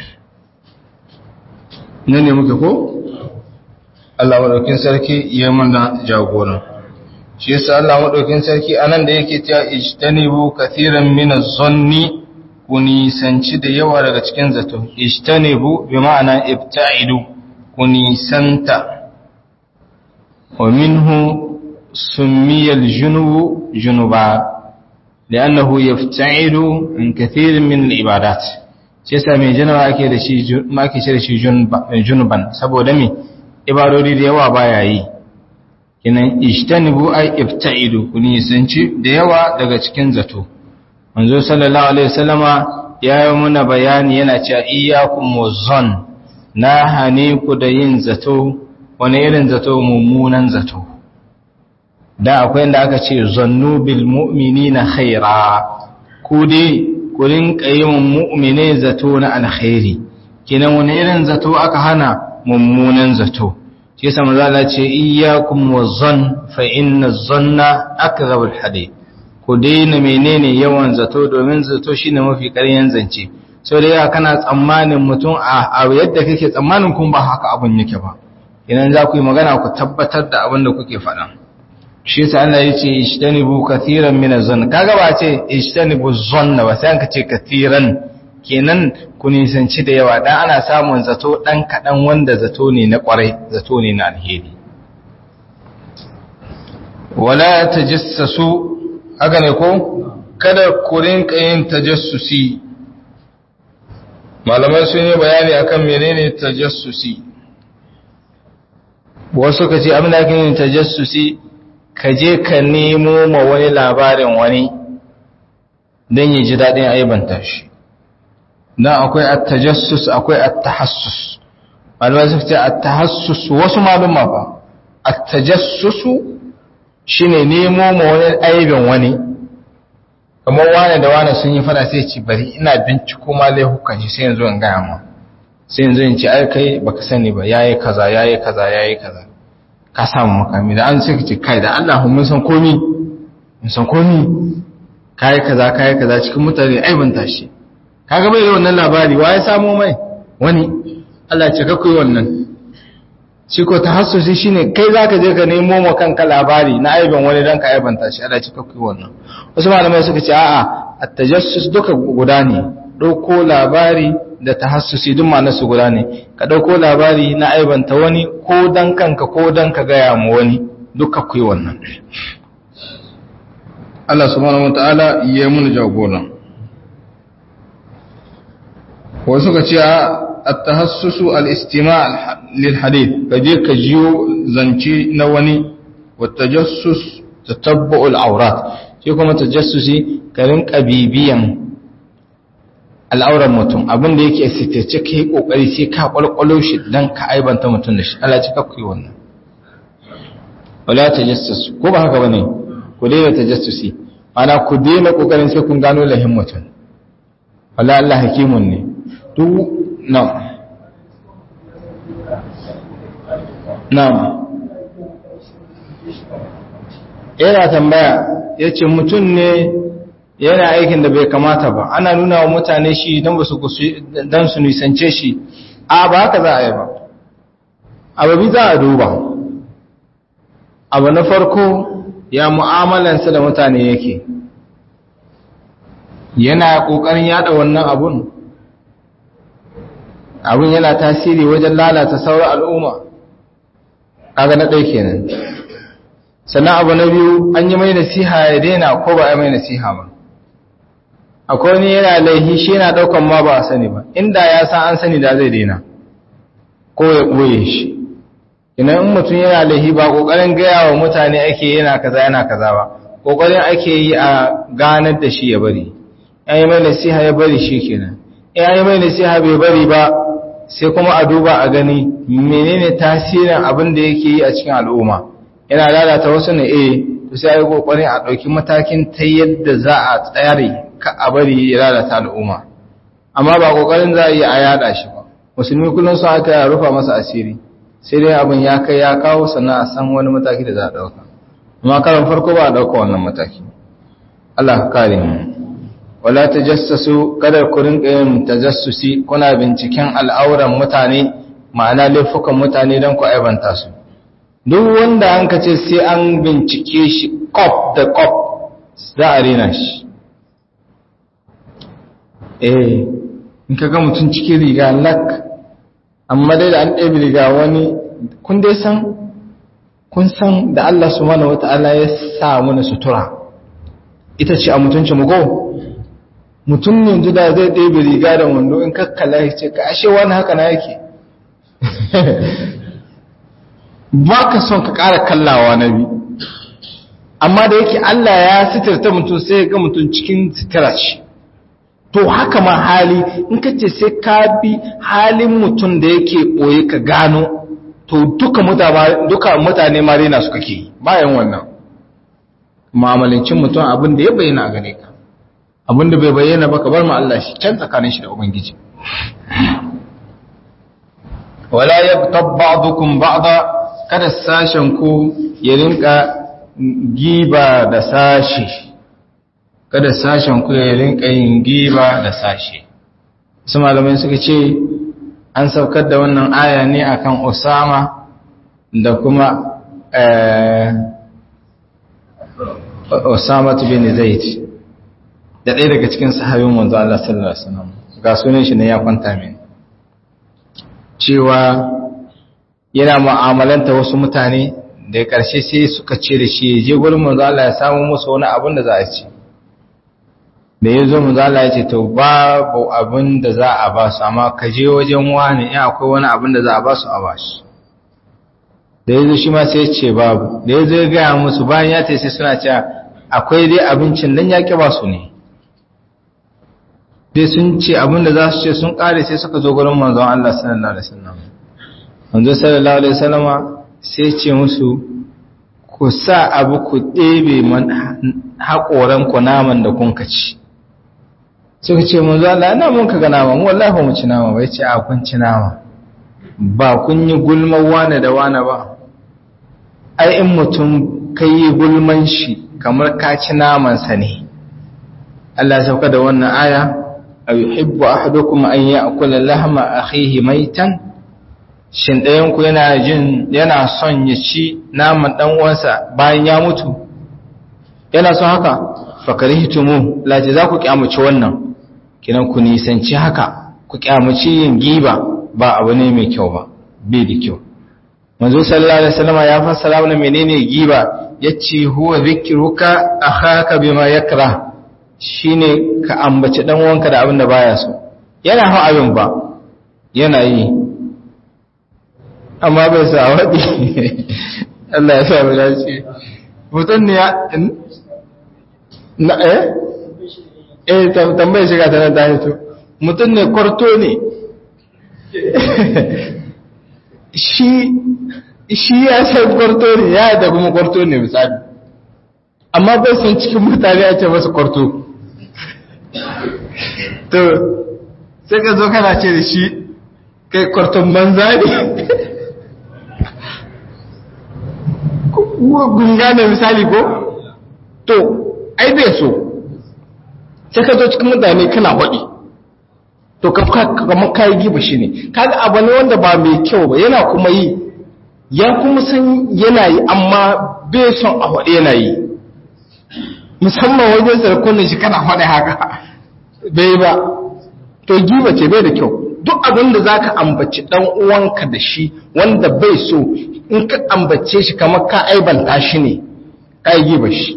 A: nan ne muke ko Allah maɗaukin sarki ya mana jagoran shi yasa Allah maɗaukin sarki anan da yake cewa ijtanibu kathiran min az-zanni ku nisanci da yawa daga cikin zato ijtanibu bi ma'ana ibta'idu ku nisanta wa minhu summiya al-junubu junuba لأنه يفتعل عن كثير من العبادات shi yasa mai janawa ake da shi ma ake shi da shi junuban saboda me ibadodi da yawa baya yi kinan ijtanibu ay ibta'idu kun nisanci da yawa daga cikin zato manzo sallallahu alaihi wasallama ya yi muna bayani yana cewa iyyakum wazan na hane ku da yin zato wani irin zato mummunan zato da akwai inda aka ce zannu bil mu'minina khaira ku dai ku rinka yi mu'mine zato na alkhairi kinan wani irin zato aka hana mummunan zato shi yasa manzo Allah ce iyyakum wazan fa inna zanna akdhabul hadith ku daina menene yawan zato domin zato shine mafi ƙaryan zance so da yawa kana tsammanin mutum a yadda kake tsammanin kun ba haka abun yake ba idan za ku yi magana ku tabbatar da abin da kuke faɗa shi yasa Allah ya ce ishtanibu kathiran min az-zann kaga ba ce ishtanibu zanna ba sai an ce kathiran kenan ku nisanci da yawa dan ana samun zato dan kadan wanda zato ne na kwarai zato ne na alheri wala tajassasu haka ne ko kada ku rinka yin tajassusi malamai sun yi bayani akan menene tajassusi wasu ka ce abin da ake yin tajassusi ka je ka nemo ma wani labarin wani don yi ji daɗin aibanta shi don akwai attajassus akwai attahassus malamai suka ce attahassus wasu malumma ba attajassusu shine nemo ma wani aibin wani kamar wane da wane sun yi fada sai ci bari ina binciko ma laifukan shi sai yanzu in gaya ma sai yanzu in ci ai kai baka sani ba yayi kaza yayi kaza yayi kaza ka samu makami da an sai ka ce kai da Allah mun san komi mun san komi kai kaza kai kaza cikin mutane aibanta shi kaga bai da wannan labari wa ya samo mai wani Allah ya ce ka koyi wannan shi ko tahassusi shine kai zaka je ka nemo ma kanka labari na aibin wani dan ka aibanta shi Allah ya ce ka koyi wannan wasu malamai suka ce a'a at-tajassus duka guda ne dauko labari da tahassusi duk ma'anar su guda ne ka dauko labari na aibanta wani ko dan kanka ko dan ka gaya mu wani duka kuyi wannan Allah subhanahu wataala ya mun jagora wasu ka ce at-tahassusu al-istima' lil hadith kaje ka jiyo zance na wani wa tajassus tatabbu al-awrat shi kuma tajassusi ka rinka bibiyan al'auran mutum abin da yake sitace ka yi ƙoƙari sai ka ƙwalƙwalo shi don ka aibanta mutum da shi Allah ci kakku yi wannan wala ta jassus ko ba haka ba ne ku daina ta jassusi mana ku daina ƙoƙarin sai kun gano lahin mutum wala Allah hakimun ne duk na na yana tambaya ya ce mutum ne yana aikin da bai kamata ba ana nuna wa mutane shi don ba su don su nisance shi a ba haka za a yi ba ababi za a duba abu na farko ya mu'amalansa da mutane yake yana ƙoƙarin yada wannan abun abun yana tasiri wajen lalata sauran al'umma kaga na ɗai kenan sannan abu na biyu an yi mai nasiha ya daina ko ba a yi mai nasiha ba akwai wani yana laihi shi yana daukan ma ba a sani ba inda ya san an sani da zai daina ko ya ɓoye shi ina in mutum yana laihi ba ƙoƙarin gaya wa mutane ake yana kaza yana kaza ba ƙoƙarin ake yi a ganar da shi ya bari ya yi mai nasiha ya bari shi kenan ya yi mai nasiha bai bari ba sai kuma a duba a gani menene tasirin abin da yake yi a cikin al'umma yana lalata wasu ne eh to sai ai kokarin a dauki matakin ta yadda za a tsare ka a bari ya lalata al'umma amma ba kokarin za a yi a yada shi ba musulmi kullum su aka rufa masa asiri sai dai abin ya kai ya kawo sannan a san wani mataki da za a dauka amma karan farko ba a dauka wannan mataki Allah ka kare mu wala tajassasu kada ku rinka yin tajassusi kuna binciken al'auran mutane ma'ana laifukan mutane don ku aibanta su duk wanda an ka ce sai an bincike shi kop da kop za a rena shi eh in ka ga mutum cikin riga lak amma dai da an ɗabi riga wani kun dai san kun san da Allah subhanahu wata'ala ya sa mana sutura ita ce a mutunci mu go mutum ne yanzu da zai ɗebe riga da wando in kakkala ya ce ka ashe wani haka na yake ba ka son ka ƙara kallawa na bi amma da yake Allah ya sitarta mutum sai ya ga mutum cikin sitira ce to haka ma hali in ka ce sai ka bi halin mutum da yake ɓoye ka gano to duka mutane ma rena suka ke bayan wannan ma'amalancin mutum abin da ya bayyana a gane ka abin da bai bayyana ba ka bar ma Allah shi can tsakanin shi da ubangiji wala yabtab ba'dukum ba'da kada sashen ku ya rinka giba da sashi kada sashen ku ya rinka yin giba da sashi su malamai suka ce an saukar da wannan aya ne akan Usama da kuma Usama bin Zaid da ɗaya daga cikin sahabin manzo Allah sallallahu alaihi wasallam ga sunan shi ne ya kwanta min cewa yana mu'amalanta wasu mutane da ya ƙarshe sai suka ce da shi je gurin manzo Allah ya samu musu wani abin da za a ci da ya zo manzo Allah ya ce to babu abin da za a ba su amma ka je wajen wani in akwai wani abin da za a ba su a ba shi da ya zo shi ma sai ya ce babu da ya zo ya gaya musu bayan ya ce sai suna cewa akwai dai abincin dan ya ƙi ba su ne dai sun ce abin da za su ce sun ƙare sai suka zo gurin manzon Allah sallallahu alaihi wasallam manzo sallallahu alaihi wasallama sai ce musu ku sa abu ku ɗebe man haƙoran ku naman da kun ci suka ce manzo Allah ina mun kaga nama mu wallahi ba mu ci nama ba yace a kun ci nama ba kun yi gulman wane da wane ba ai in mutum kai gulman shi kamar ka ci naman sa ne Allah ya sauka da wannan aya ayuhibbu ahadukum an ya'kula lahma akhihi maitan shin ɗayanku yana jin yana son ya ci naman ɗan uwansa bayan ya mutu yana son haka fakarihtumu laji za ku kyamaci wannan kinan ku nisanci haka ku kyamaci yin giba ba abu ne mai kyau ba bai da kyau manzo sallallahu alaihi wasallam ya fassara mana menene giba yace huwa zikruka akhaka bima yakra shine ka ambaci dan uwanka da abin da baya so yana hawa abin ba yana yi amma bai sa waɗi Allah ya sa mu dace mutum ne ya na eh eh tambayar shiga ta nan ta hito mutum ne kwarto ne shi shi ya san kwarto ne ya da kuma kwarto ne misali amma bai san cikin mutane a ce masu kwarto to sai ka zo kana ce da shi kai kwarton banza ne gunga ne misali ko to ai bai so sai ka zo cikin mutane kana haɗi to kamar kayi giba shi ne kaga abu ne wanda ba mai kyau ba yana kuma yi ya kuma san yana yi amma bai son a haɗe yana yi musamman wajen sarkunan shi kana haɗe haka bai ba to giba ce bai da kyau duk abin da za ka ambaci ɗan uwanka da shi wanda bai so in ka ambace shi kamar ka aibanta shi ne ka yi giba shi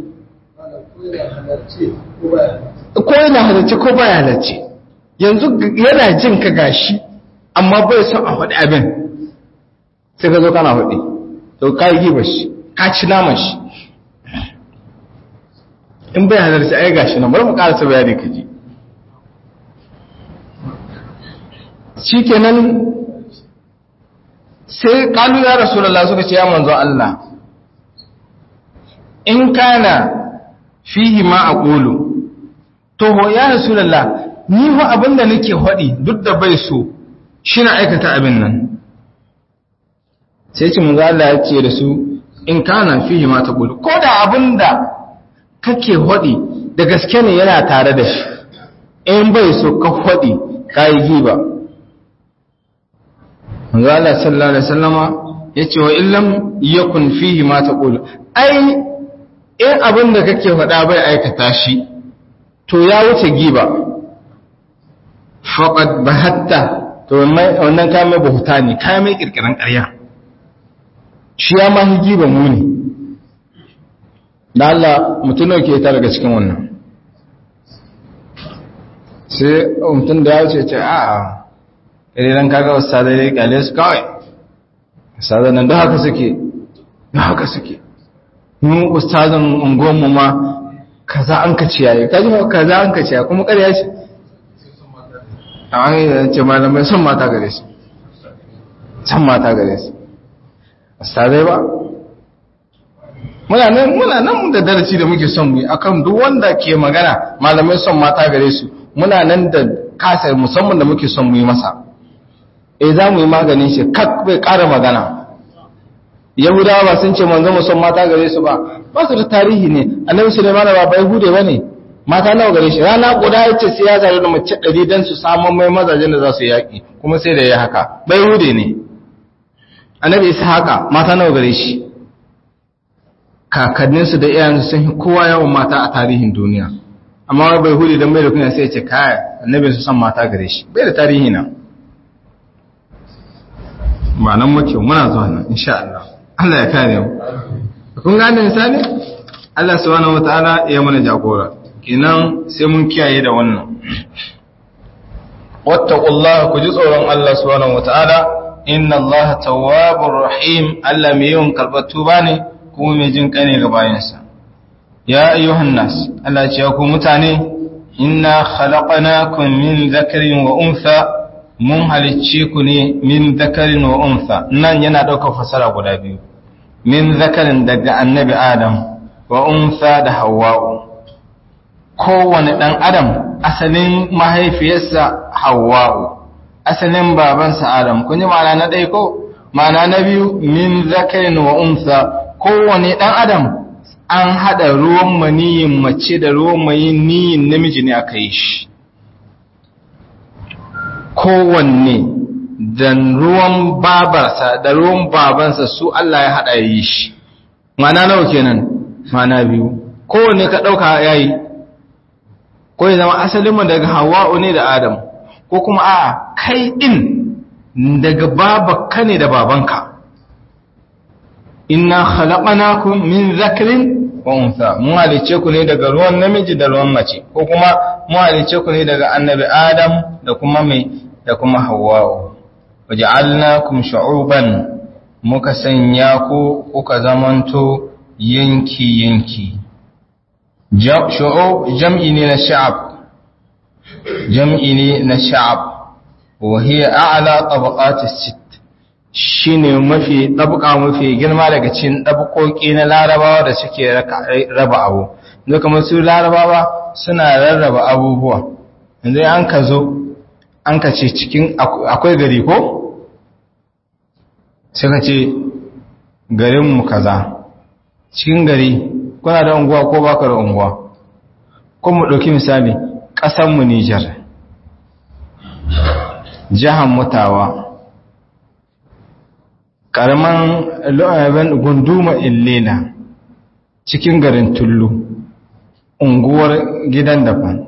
A: ko yana halarci ko baya halarci yanzu yana jin ka gashi amma bai son a faɗi abin sai ka zo kana faɗi to ka yi giba shi ka ci naman shi in bai halarci ai gashi nan bari mu ƙarasa bayani ka ji shi kenan sai kalu ya rasulullah suka ce ya manzo Allah in kana fihi ma aqulu to ya rasulullah ni fa abinda nake hadi duk da bai so shi na aikata abin nan sai ce manzo Allah ya ce da su in kana fihi ma taqulu ko da abinda kake hadi da gaske ne yana tare da shi in bai so ka hadi kai giba manzo Allah sallallahu alaihi wasallama yace wa illam yakun fihi ma taqulu ai in abinda kake hada bai aikata shi to ya wuce giba faqad bahatta to wannan kayan mai bahuta ne kayan mai kirkiran ƙarya shi ya mahi giba muni da Allah mutum ke ta daga cikin wannan sai mutum da ya wuce ce a a ƙariran kaga wasu sadari ƙale su kawai sadanan da haka suke da haka suke mun ustazan unguwanmu ma kaza an ka ciyaye kaji ma kaza an ka ciyaye kuma ƙarya ce a wani da ce malamai son mata gare su son mata gare su ustazai ba muna nan muna nan da darasi da muke son mu yi akan duk wanda ke magana malamai son mata gare su muna nan da kasa musamman da muke son mu yi masa eh za mu yi maganin shi kak bai ƙara magana yahudawa ba sun ce manzo mu son mata gare su ba ba su da tarihi ne annabi sulaiman ba bai hude bane mata nawa gare shi rana guda yace sai ya zare da mace 100 dan su samu mai mazajen da za su yaki kuma sai da ya haka bai hude ne annabi ishaqa mata nawa gare shi kakanninsu da iyayensu sun yi kowa yawan mata a tarihin duniya amma bai hude dan bai da kunya sai ya ce kai annabi su san mata gare shi bai da tarihi na ba nan muke muna zuwa nan insha Allah Allah ya kare mu kun gane misali Allah subhanahu wataala ya mana jagora kenan sai mun kiyaye da wannan wattaqullaha ku ji tsoron Allah subhanahu wataala inna Allah tawwabur rahim Allah mai yawan karbar tuba ne kuma mai jin kane ga bayansa ya ayyuhan nas Allah ya ce ku mutane inna khalaqnakum min dhakarin wa untha mun halicce ku ne min dhakarin wa untha nan yana daukar fasara guda biyu min zakarin daga annabi adam wa untha da hawwa'u kowane ɗan adam asalin mahaifiyarsa hawwa'u asalin babansa adam kun ji ma'ana na ɗaya ko ma'ana na biyu min zakarin wa unsa kowane ɗan adam an haɗa ruwan maniyin mace da ruwan maniyin namiji ne aka yi shi kowanne da ruwan babarsa da ruwan babansa su Allah ya haɗa yi shi ma'ana nawa kenan ma'ana biyu kowanne ka ɗauka yayi ko ya zama asalinmu daga hawa'u ne da adam ko kuma a kai ɗin daga babanka ne da babanka inna khalaqnakum min zakarin wa untha mun halice ku ne daga ruwan namiji da ruwan mace ko kuma mun halice ku ne daga annabi adam da kuma mai da kuma hawwa'u waja'alnakum shu'uban muka sanya ku kuka zamanto yanki yanki shu'ub jam'i ne na sha'ab jam'i ne na sha'ab wa hiya a'la tabaqati sit shine mafi tabqa mafi girma daga cikin tabqoki na larabawa da suke raba abu yanzu kamar su larabawa suna rarraba abubuwa yanzu an ka zo an ka ce cikin akwai gari ko sai ka ce garinmu kaza cikin gari kuna da unguwa ko baka da unguwa kuma mu ɗauki misali ƙasanmu Nijar jihar Mutawa ƙaramin lo'abin gunduma Illena cikin garin Tullu unguwar gidan daban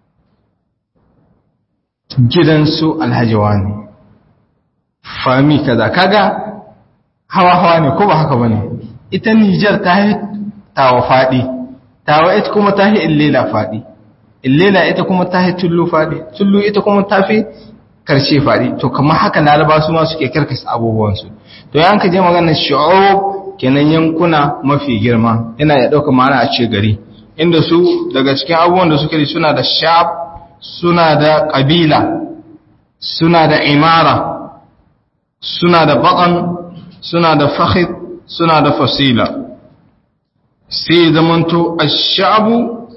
A: gidan su Alhaji Wani fami kaza kaga hawa hawa ne ko ba haka bane ita Nijar ta yi tawa faɗi tawa ita kuma ta yi illela faɗi illela ita kuma ta yi tullu faɗi tullu ita kuma ta fi karshe faɗi to kamar haka laraba su ma suke karkasa abubuwansu to yan ka je maganar shu'ub kenan yankuna mafi girma yana ya ɗauka ma'ana a ce gari inda su daga cikin abubuwan da suke da suna da sha'ab suna da ƙabila suna da imara suna da baƙan suna da fahid suna da fasila sai zamanto ash-sha'bu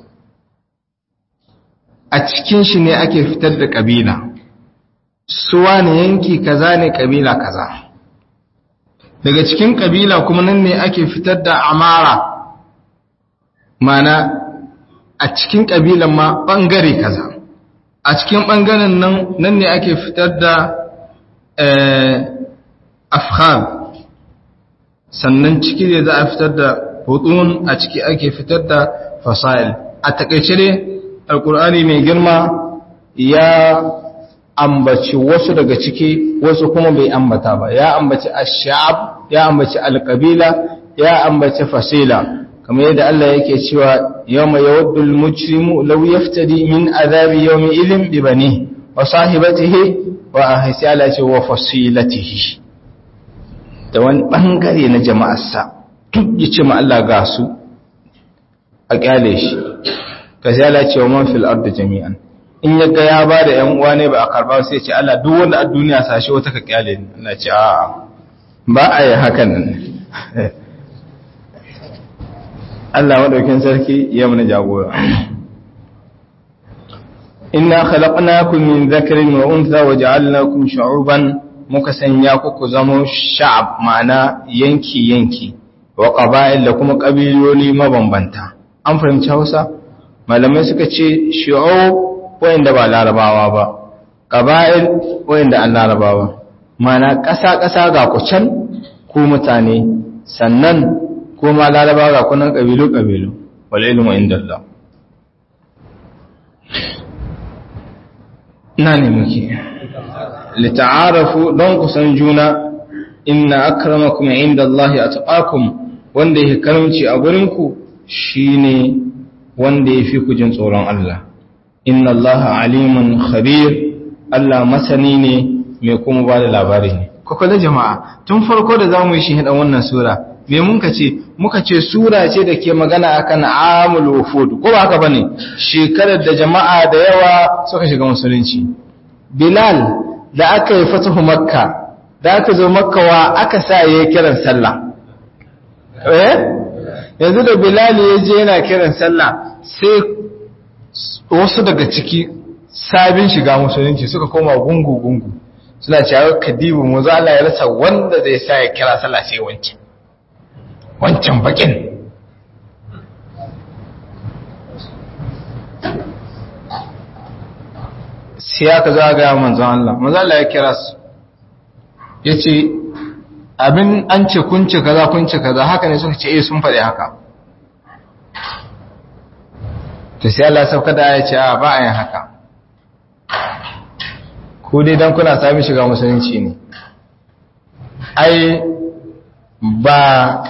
A: a cikin shi ne ake fitar da kabila suwa ne yanki kaza ne kabila kaza daga cikin kabila kuma nan ne ake fitar da amara mana a cikin kabilan ma bangare kaza a cikin bangaren nan nan ne ake fitar da afgham sannan ciki ne za a fitar da hudun a ciki ake fitar da fasail a takaice ne alkur'ani mai girma ya ambaci wasu daga ciki wasu kuma bai ambata ba ya ambaci ash-sha'ab ya ambaci al-qabila ya ambaci fasila kamar yadda Allah yake cewa yawma yawaddul mujrimu law yaftadi min azabi yawmi idhin bi bani wa sahibatihi wa ahsala ce wa fasilatihi da wani bangare na jama'arsa duk yace ma Allah ga su a kyale shi kaza Allah ce wa man fil ardi jami'an in ya ga ya ba da ‘yan uwa ne ba a karba sai ce Allah duk wanda a duniya sashe wata ka kyale ni Allah ce a ba a yi hakan nan Allah maɗaukin sarki ya mana jagora inna khalaqnakum min dhakarin wa untha wa ja'alnakum shu'uban muka sanya ku ku zama sha'ab ma'ana yanki yanki wa qaba'il da kuma kabiloli mabambanta an fahimci Hausa malamai suka ce shu'ub wayanda ba larabawa ba ƙaba'il wayanda an larabawa mana ƙasa-ƙasa ga kucan ku mutane sannan kuma larabawa ga kunan ƙabilu-ƙabilu wal ilmu inda Allah na ne muke lita'arafu don kusan juna inna akramakum inda Allah atqakum wanda yake karamci a gurinku shine wanda yafi ku jin tsoron Allah inna allaha alimun khabir Allah masani ne mai kuma ba da labari ne kwakwale jama'a tun farko da za mu yi shi hidan wannan sura me muka ce muka ce sura ce da ke magana akan amul wufud ko ba haka bane shekarar da jama'a da yawa suka shiga musulunci bilal da aka yi fatahu makka da aka zo makka wa aka sa yayi kiran sallah eh yanzu da bilal ya je yana kiran sallah sai wasu daga ciki sabin shiga musulunci suka koma gungu-gungu suna cewa kadibu mu za Allah ya rasa wanda zai sa ya kira sallah sai wancan wancan bakin sai aka za ga manzon Allah manzon Allah ya kira su ya ce abin an ce kunce kaza kunce kaza haka ne suka ce eh sun faɗi haka to sai Allah sauka da ya ce a ba a yin haka ku dai don kuna sami shiga musulunci ne ai ba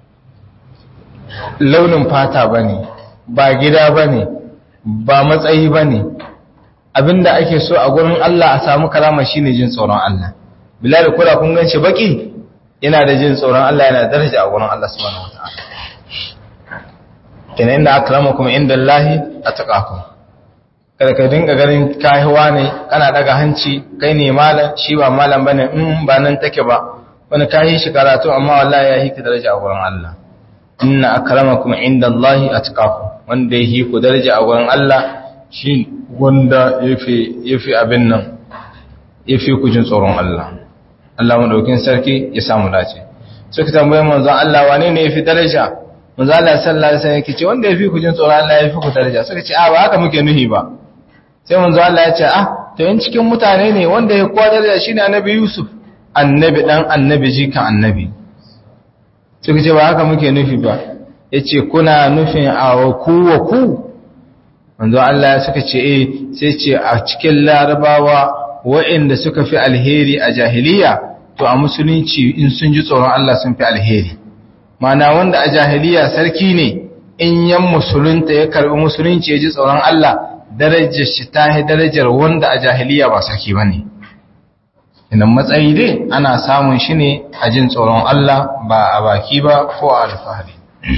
A: launin fata ba ne ba gida ba ne ba matsayi ba ne abinda ake so a gurin Allah a samu kalama shine jin tsoron Allah bilal kula kun ganshi baki yana da jin tsoron Allah yana da daraja a gurin Allah subhanahu wataala kenan inda akramakum inda Allahi atqakum kada ka dinga ganin kahiwa ne kana daga hanci kai ne malam shi ba malam bane in ba nan take ba wani kahi shi karatu amma wallahi ya yi ka daraja a gurin Allah inna akramakum inda Allahi atqakum wanda ya yi ku daraja a gurin Allah shi wanda yafi yafi abin nan yafi ku jin tsoron Allah Allah madaukin sarki ya samu dace suka tambaye manzon Allah wane ne yafi daraja manzo Allah sallallahu alaihi wasallam yake ce wanda yafi ku jin tsoron Allah yafi ku daraja suka ce a ba haka muke nuhi ba sai manzo Allah ya ce ah to in cikin mutane ne wanda ya kowa daraja shine annabi Yusuf annabi dan annabi jikan annabi suka ce ba haka muke nufi ba yace kuna nufin a ku wa ku manzo Allah suka ce eh sai ce a cikin larabawa waɗanda suka fi alheri a jahiliya to a musulunci in sun ji tsoron Allah sun fi alheri mana wanda a jahiliya sarki ne in yan musulunta ya karbi musulunci ya ji tsoron Allah darajar shi ta yi darajar wanda a jahiliya ba sarki ba ne idan matsayi dai ana samun shi ne a jin tsoron Allah ba a baki ba ko a alfahari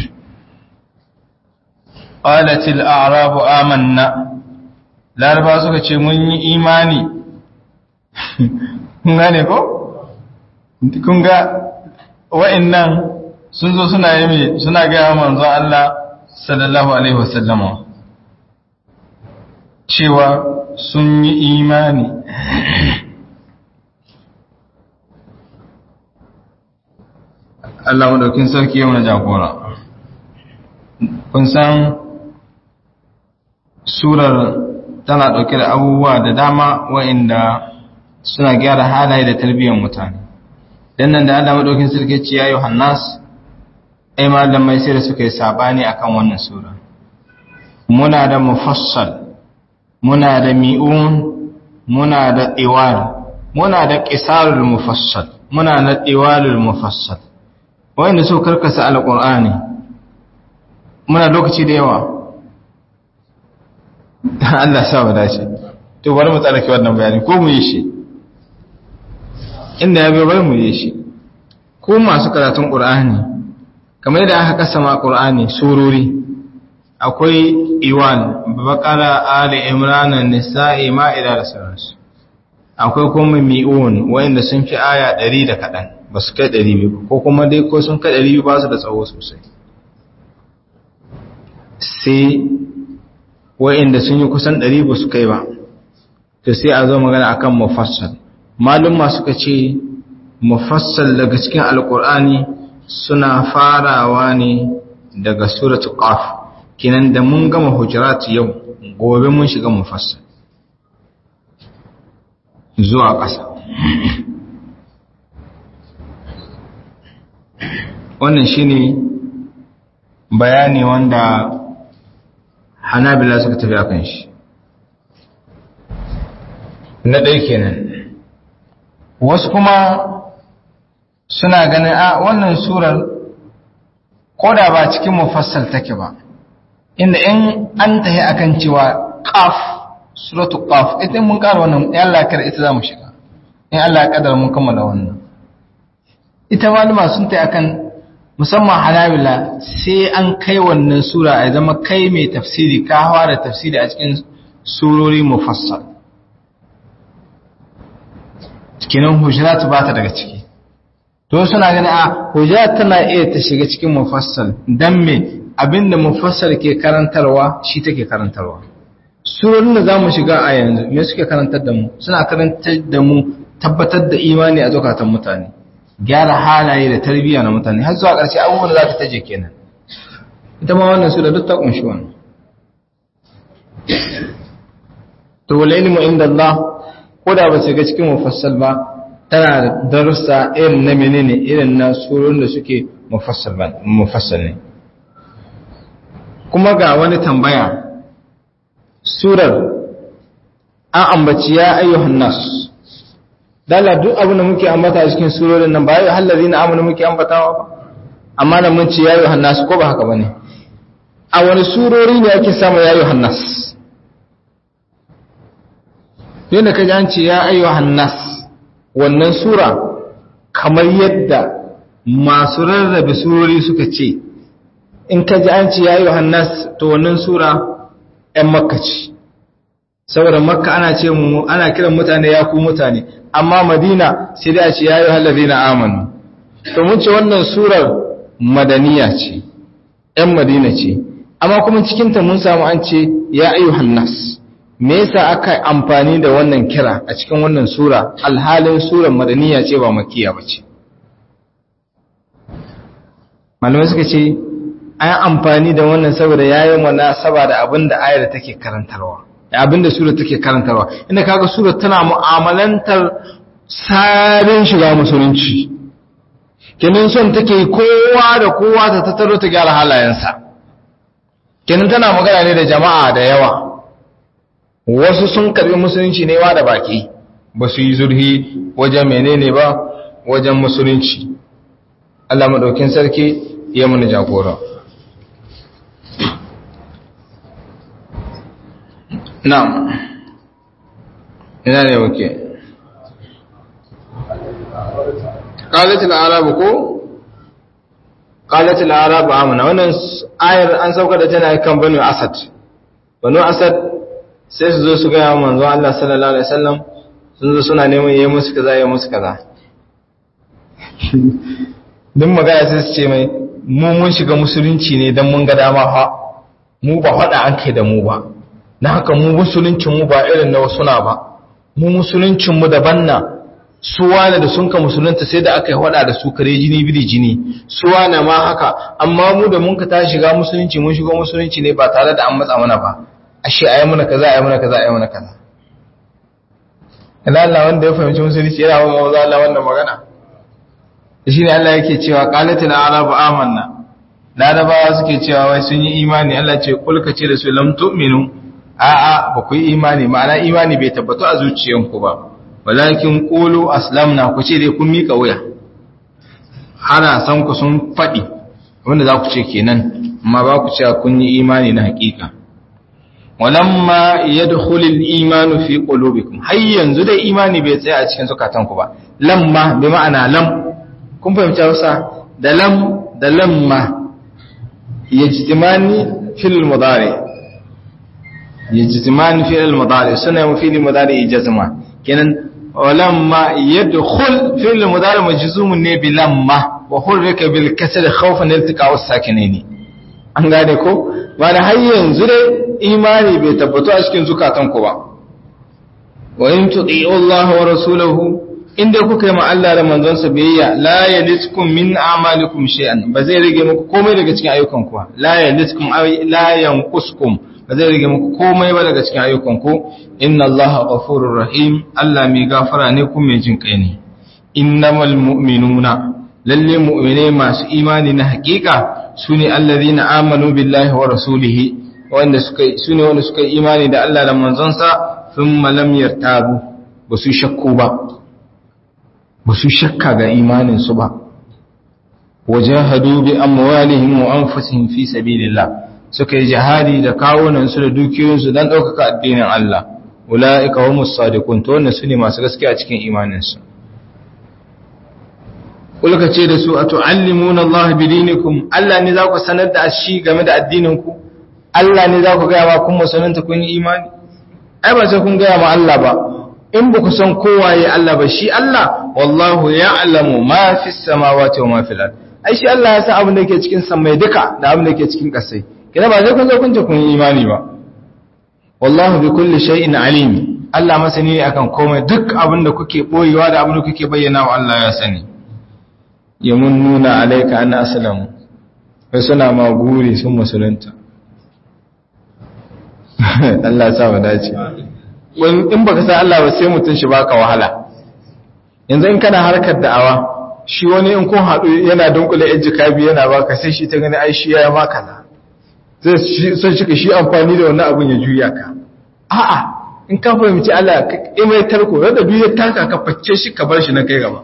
A: ƙalatil arabu amanna laraba suka ce mun yi imani gane ko
B: kun ga wa'annan sun zo suna yi suna gaya manzo Allah sallallahu alaihi wasallama cewa sun yi imani Allah madaukin sarki yau na jagora kun san surar tana ɗauke da abubuwa da dama wa'inda suna gyara halaye da tarbiyyar mutane dan nan da Allah madaukin sarki ce ya Yohannas ai malamai sai da suka yi sabani akan wannan sura muna da mufassal muna da mi'un muna da iwal muna da qisarul mufassal muna da iwalul mufassal wanda so karkasa alqur'ani muna lokaci da yawa Allah sa mu dace to bari mu tsaraki wannan bayani ko mu yi shi inda ya bai bari mu yi shi ko masu karatun qur'ani kamar yadda aka kasama qur'ani surori akwai iwan bakara ali imran nisa'i ma'ida da sauransu akwai kuma mi'un wanda sun fi aya 100 da kadan ba su kai 200 ko kuma dai ko sun kai 200 ba su da tsawo sosai sai wa'inda sun yi kusan 100 ba su kai ba to sai a zo magana akan mufassal malum suka ce mufassal daga cikin alqur'ani suna farawa ne daga suratul qaf kinan da mun gama hujurat yau gobe mun shiga mufassal zuwa ƙasa wannan shine bayani wanda hanabila suka tafi akan shi na ɗaya kenan wasu kuma suna ganin a wannan surar koda ba cikin mufassal take ba inda in an tahi akan cewa qaf suratu qaf idan mun ƙara wannan in Allah kar ita zamu shiga in Allah ya kadar mun kammala wannan ita malama sun tayi akan musamman halawila sai an kai wannan sura a zama kai mai tafsiri ka hawa da tafsiri a cikin surori mufassal kinan hujurat ba ta daga ciki to suna gani a hujurat tana iya ta shiga cikin mufassal dan me abinda mufassal ke karantarwa shi take karantarwa surorin da zamu shiga a yanzu me suke karantar da mu suna karantar da mu tabbatar da imani a zakatan mutane gyara halaye da tarbiyya na mutane har zuwa ƙarshe abubuwan da za ta taje kenan ita ma wannan sura duk ta kunshi wannan to wal ilmu inda Allah ko da ba su ga cikin mufassal ba tana da darussa irin na menene irin na surun da suke mufassal ba mufassal ne kuma ga wani tambaya surar an ambaci ya ayyuhan nas dala duk abin da muke ambata cikin surorin nan ba ya hallazi na amana muke ambatawa ba amma da mun ce ya ayyuhan nas ko ba haka bane a wani surori ne ake samu ya ayyuhan nas yadda ka an ce ya ayyuhan nas wannan sura kamar yadda masu rarrabe surori suka ce in ka ji an ce ya ayyuhan nas to wannan sura ‘yan makka ce saboda makka ana ce mu ana kiran mutane ya ku mutane amma madina sai dai a ce ya yi hallazi na amanu to mun ce wannan surar madaniya ce ‘yan madina ce amma kuma cikinta mun samu an ce ya ayyuhan nas me yasa aka amfani da wannan kira a cikin wannan sura alhalin surar madaniya ce ba makiya ba ce malamai suka ce an amfani da wannan saboda yayin munasaba da abin da ayar take karantarwa abin da sura take karantarwa inda kaga sura tana mu'amalantar sabin shiga musulunci kenan son take kowa da kowa ta tattaro ta gyara halayensa kenan tana magana ne da jama'a da yawa wasu sun karbi musulunci ne wa da baki ba su yi zurhi wajen menene ba wajen musulunci Allah madaukin sarki ya mana jagora na'am ina ne muke qalat al-arab ko qalat al-arab amana wannan ayar an sauka da tana kan banu asad banu asad sai su zo su ga manzo Allah sallallahu alaihi wasallam sun zo suna neman yayi musu kaza yayi musu kaza duk magana sai su ce mai mu mun shiga musulunci ne don mun ga dama ha mu ba faɗa an kai da mu ba na haka mu musuluncin mu ba irin na wasu na ba mu musuluncin mu daban na su wane da sun ka musulunta sai da aka yi faɗa da su kare jini biri jini su wane ma haka amma mu da mun ka ta shiga musulunci mun shiga musulunci ne ba tare da an matsa mana ba ashe ayi mana kaza ayi mana kaza ayi mana kaza Allah wanda ya fahimci musulunci yana wa mawaza Allah wannan magana shi ne Allah yake cewa qalatil arabu amanna larabawa suke cewa wai sun yi imani Allah ce kulka ce da su lam tu'minu a'a ba ku yi imani ma'ana imani bai tabbatu a zuciyanku ba walakin qulu aslamna ku ce dai kun mika wuya ana san ku sun fadi wanda za ku ce kenan amma ba ku ce kun yi imani na hakika walamma yadkhulu al-imanu fi qulubikum har yanzu dai imani bai tsaya a cikin zukatanku ba lamma bi ma'ana lam kun fahimci Hausa da lam da lamma yajtimani fil mudari yajtimani fil mudari suna mu fil mudari jazma kenan walamma yadkhul fil mudari majzumun ne bi lamma wa hurrika bil kasr khawfan iltiqa as-sakinaini an gane ko ba da har yanzu dai imani bai tabbatu a cikin zukatanku ba wa in tuti'u Allah wa rasulahu inda kuka yi ma Allah da manzonsa biyayya la yaliskum min a'malikum shay'an ba zai rage muku komai daga cikin ayyukanku ba la yaliskum la yanquskum ba zai rage muku komai ba daga cikin ayyukanku inna Allah ghafurur rahim Allah mai gafara ne kuma mai jin kai ne innamal mu'minuna lalle mu'mine masu imani na hakika sune allazina amanu billahi wa rasulihi wanda suka sune wanda suka yi imani da Allah da manzonsa thumma lam yartabu ba su shakku ba ba su shakka ga imaninsu ba wajahadu bi amwalihim wa anfusihim fi sabilillah suka yi jihadi da kawunansu da dukiyoyinsu don ɗaukaka addinin Allah ula'ika humus sadiqun to wannan sune masu gaskiya cikin imaninsu kulka ce da su atu'allimuna Allah bidinikum Allah ne za ku sanar da shi game da addininku Allah ne za ku ga ma kun musulunta kun yi imani ai ba sai kun ga ma Allah ba in ba ku san kowaye Allah ba shi Allah wallahu ya'lamu ma fi samawati wa ma fil ard ai shi Allah ya san abin da yake cikin samai duka da abin da yake cikin kasai kina ba sai kun zo kun ce kun yi imani ba wallahu bi kulli shay'in alim Allah masani ne akan komai duk abin da kuke boyewa da abin da kuke bayyana wa Allah ya sani yamunnuna alayka an aslamu sai suna ma guri sun musulunta Allah ya sa mu dace in baka san Allah ba sai mutun shi baka wahala yanzu in kana harkar da'awa shi wani in kun haɗu yana dunkule yan jikabi yana baka sai shi ta gani ai shi ya maka na zai son shi ka shi amfani da wannan abin ya juya ka a'a in ka fahimci Allah ka mai tarko da duk ya taka ka facce shi ka bar shi na kai gaba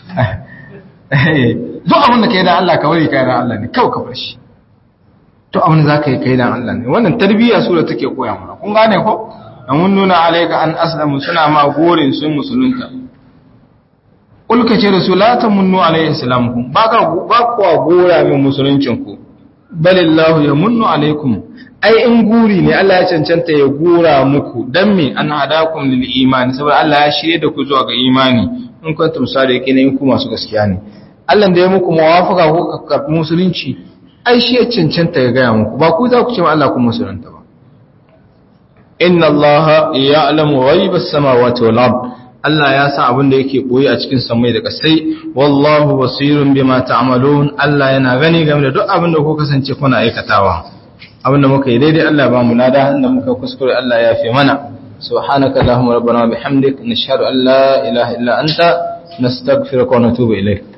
B: duk abin da kai da Allah ka bari kai da Allah ne kawai ka bar shi to abin da zaka yi kai da Allah ne wannan tarbiyya sura take koya mana kun gane ko mun nuna alaika an aslamu suna ma gorin sun musulunta ulka ce da su la tamunnu alayhi islamukum ba ka ba kuwa gora min musuluncinku balillahu yamunnu alaikum ai in guri ne Allah ya cancanta ya gora muku dan me an hadakum lil imani saboda Allah ya shirye da ku zuwa ga imani in kuntum sadiqina in ku masu gaskiya ne Allah da ya muku muwafaka ko ka musulunci ai shi ya cancanta ya gaya muku ba ku za ku ce ma Allah ku musulunta ba inna Allah ya'lamu ghaibas samawati wal ard Allah ya san abin da yake boye a cikin samai da kasai wallahu basirun bima ta'malun Allah yana gani game da duk abin da ku kasance kuna aikatawa abin da muka yi daidai Allah ba mu nada inda muka kuskure Allah ya fi mana subhanaka allahumma rabbana bihamdik nashhadu an la ilaha illa anta nastaghfiruka wa natubu ilayk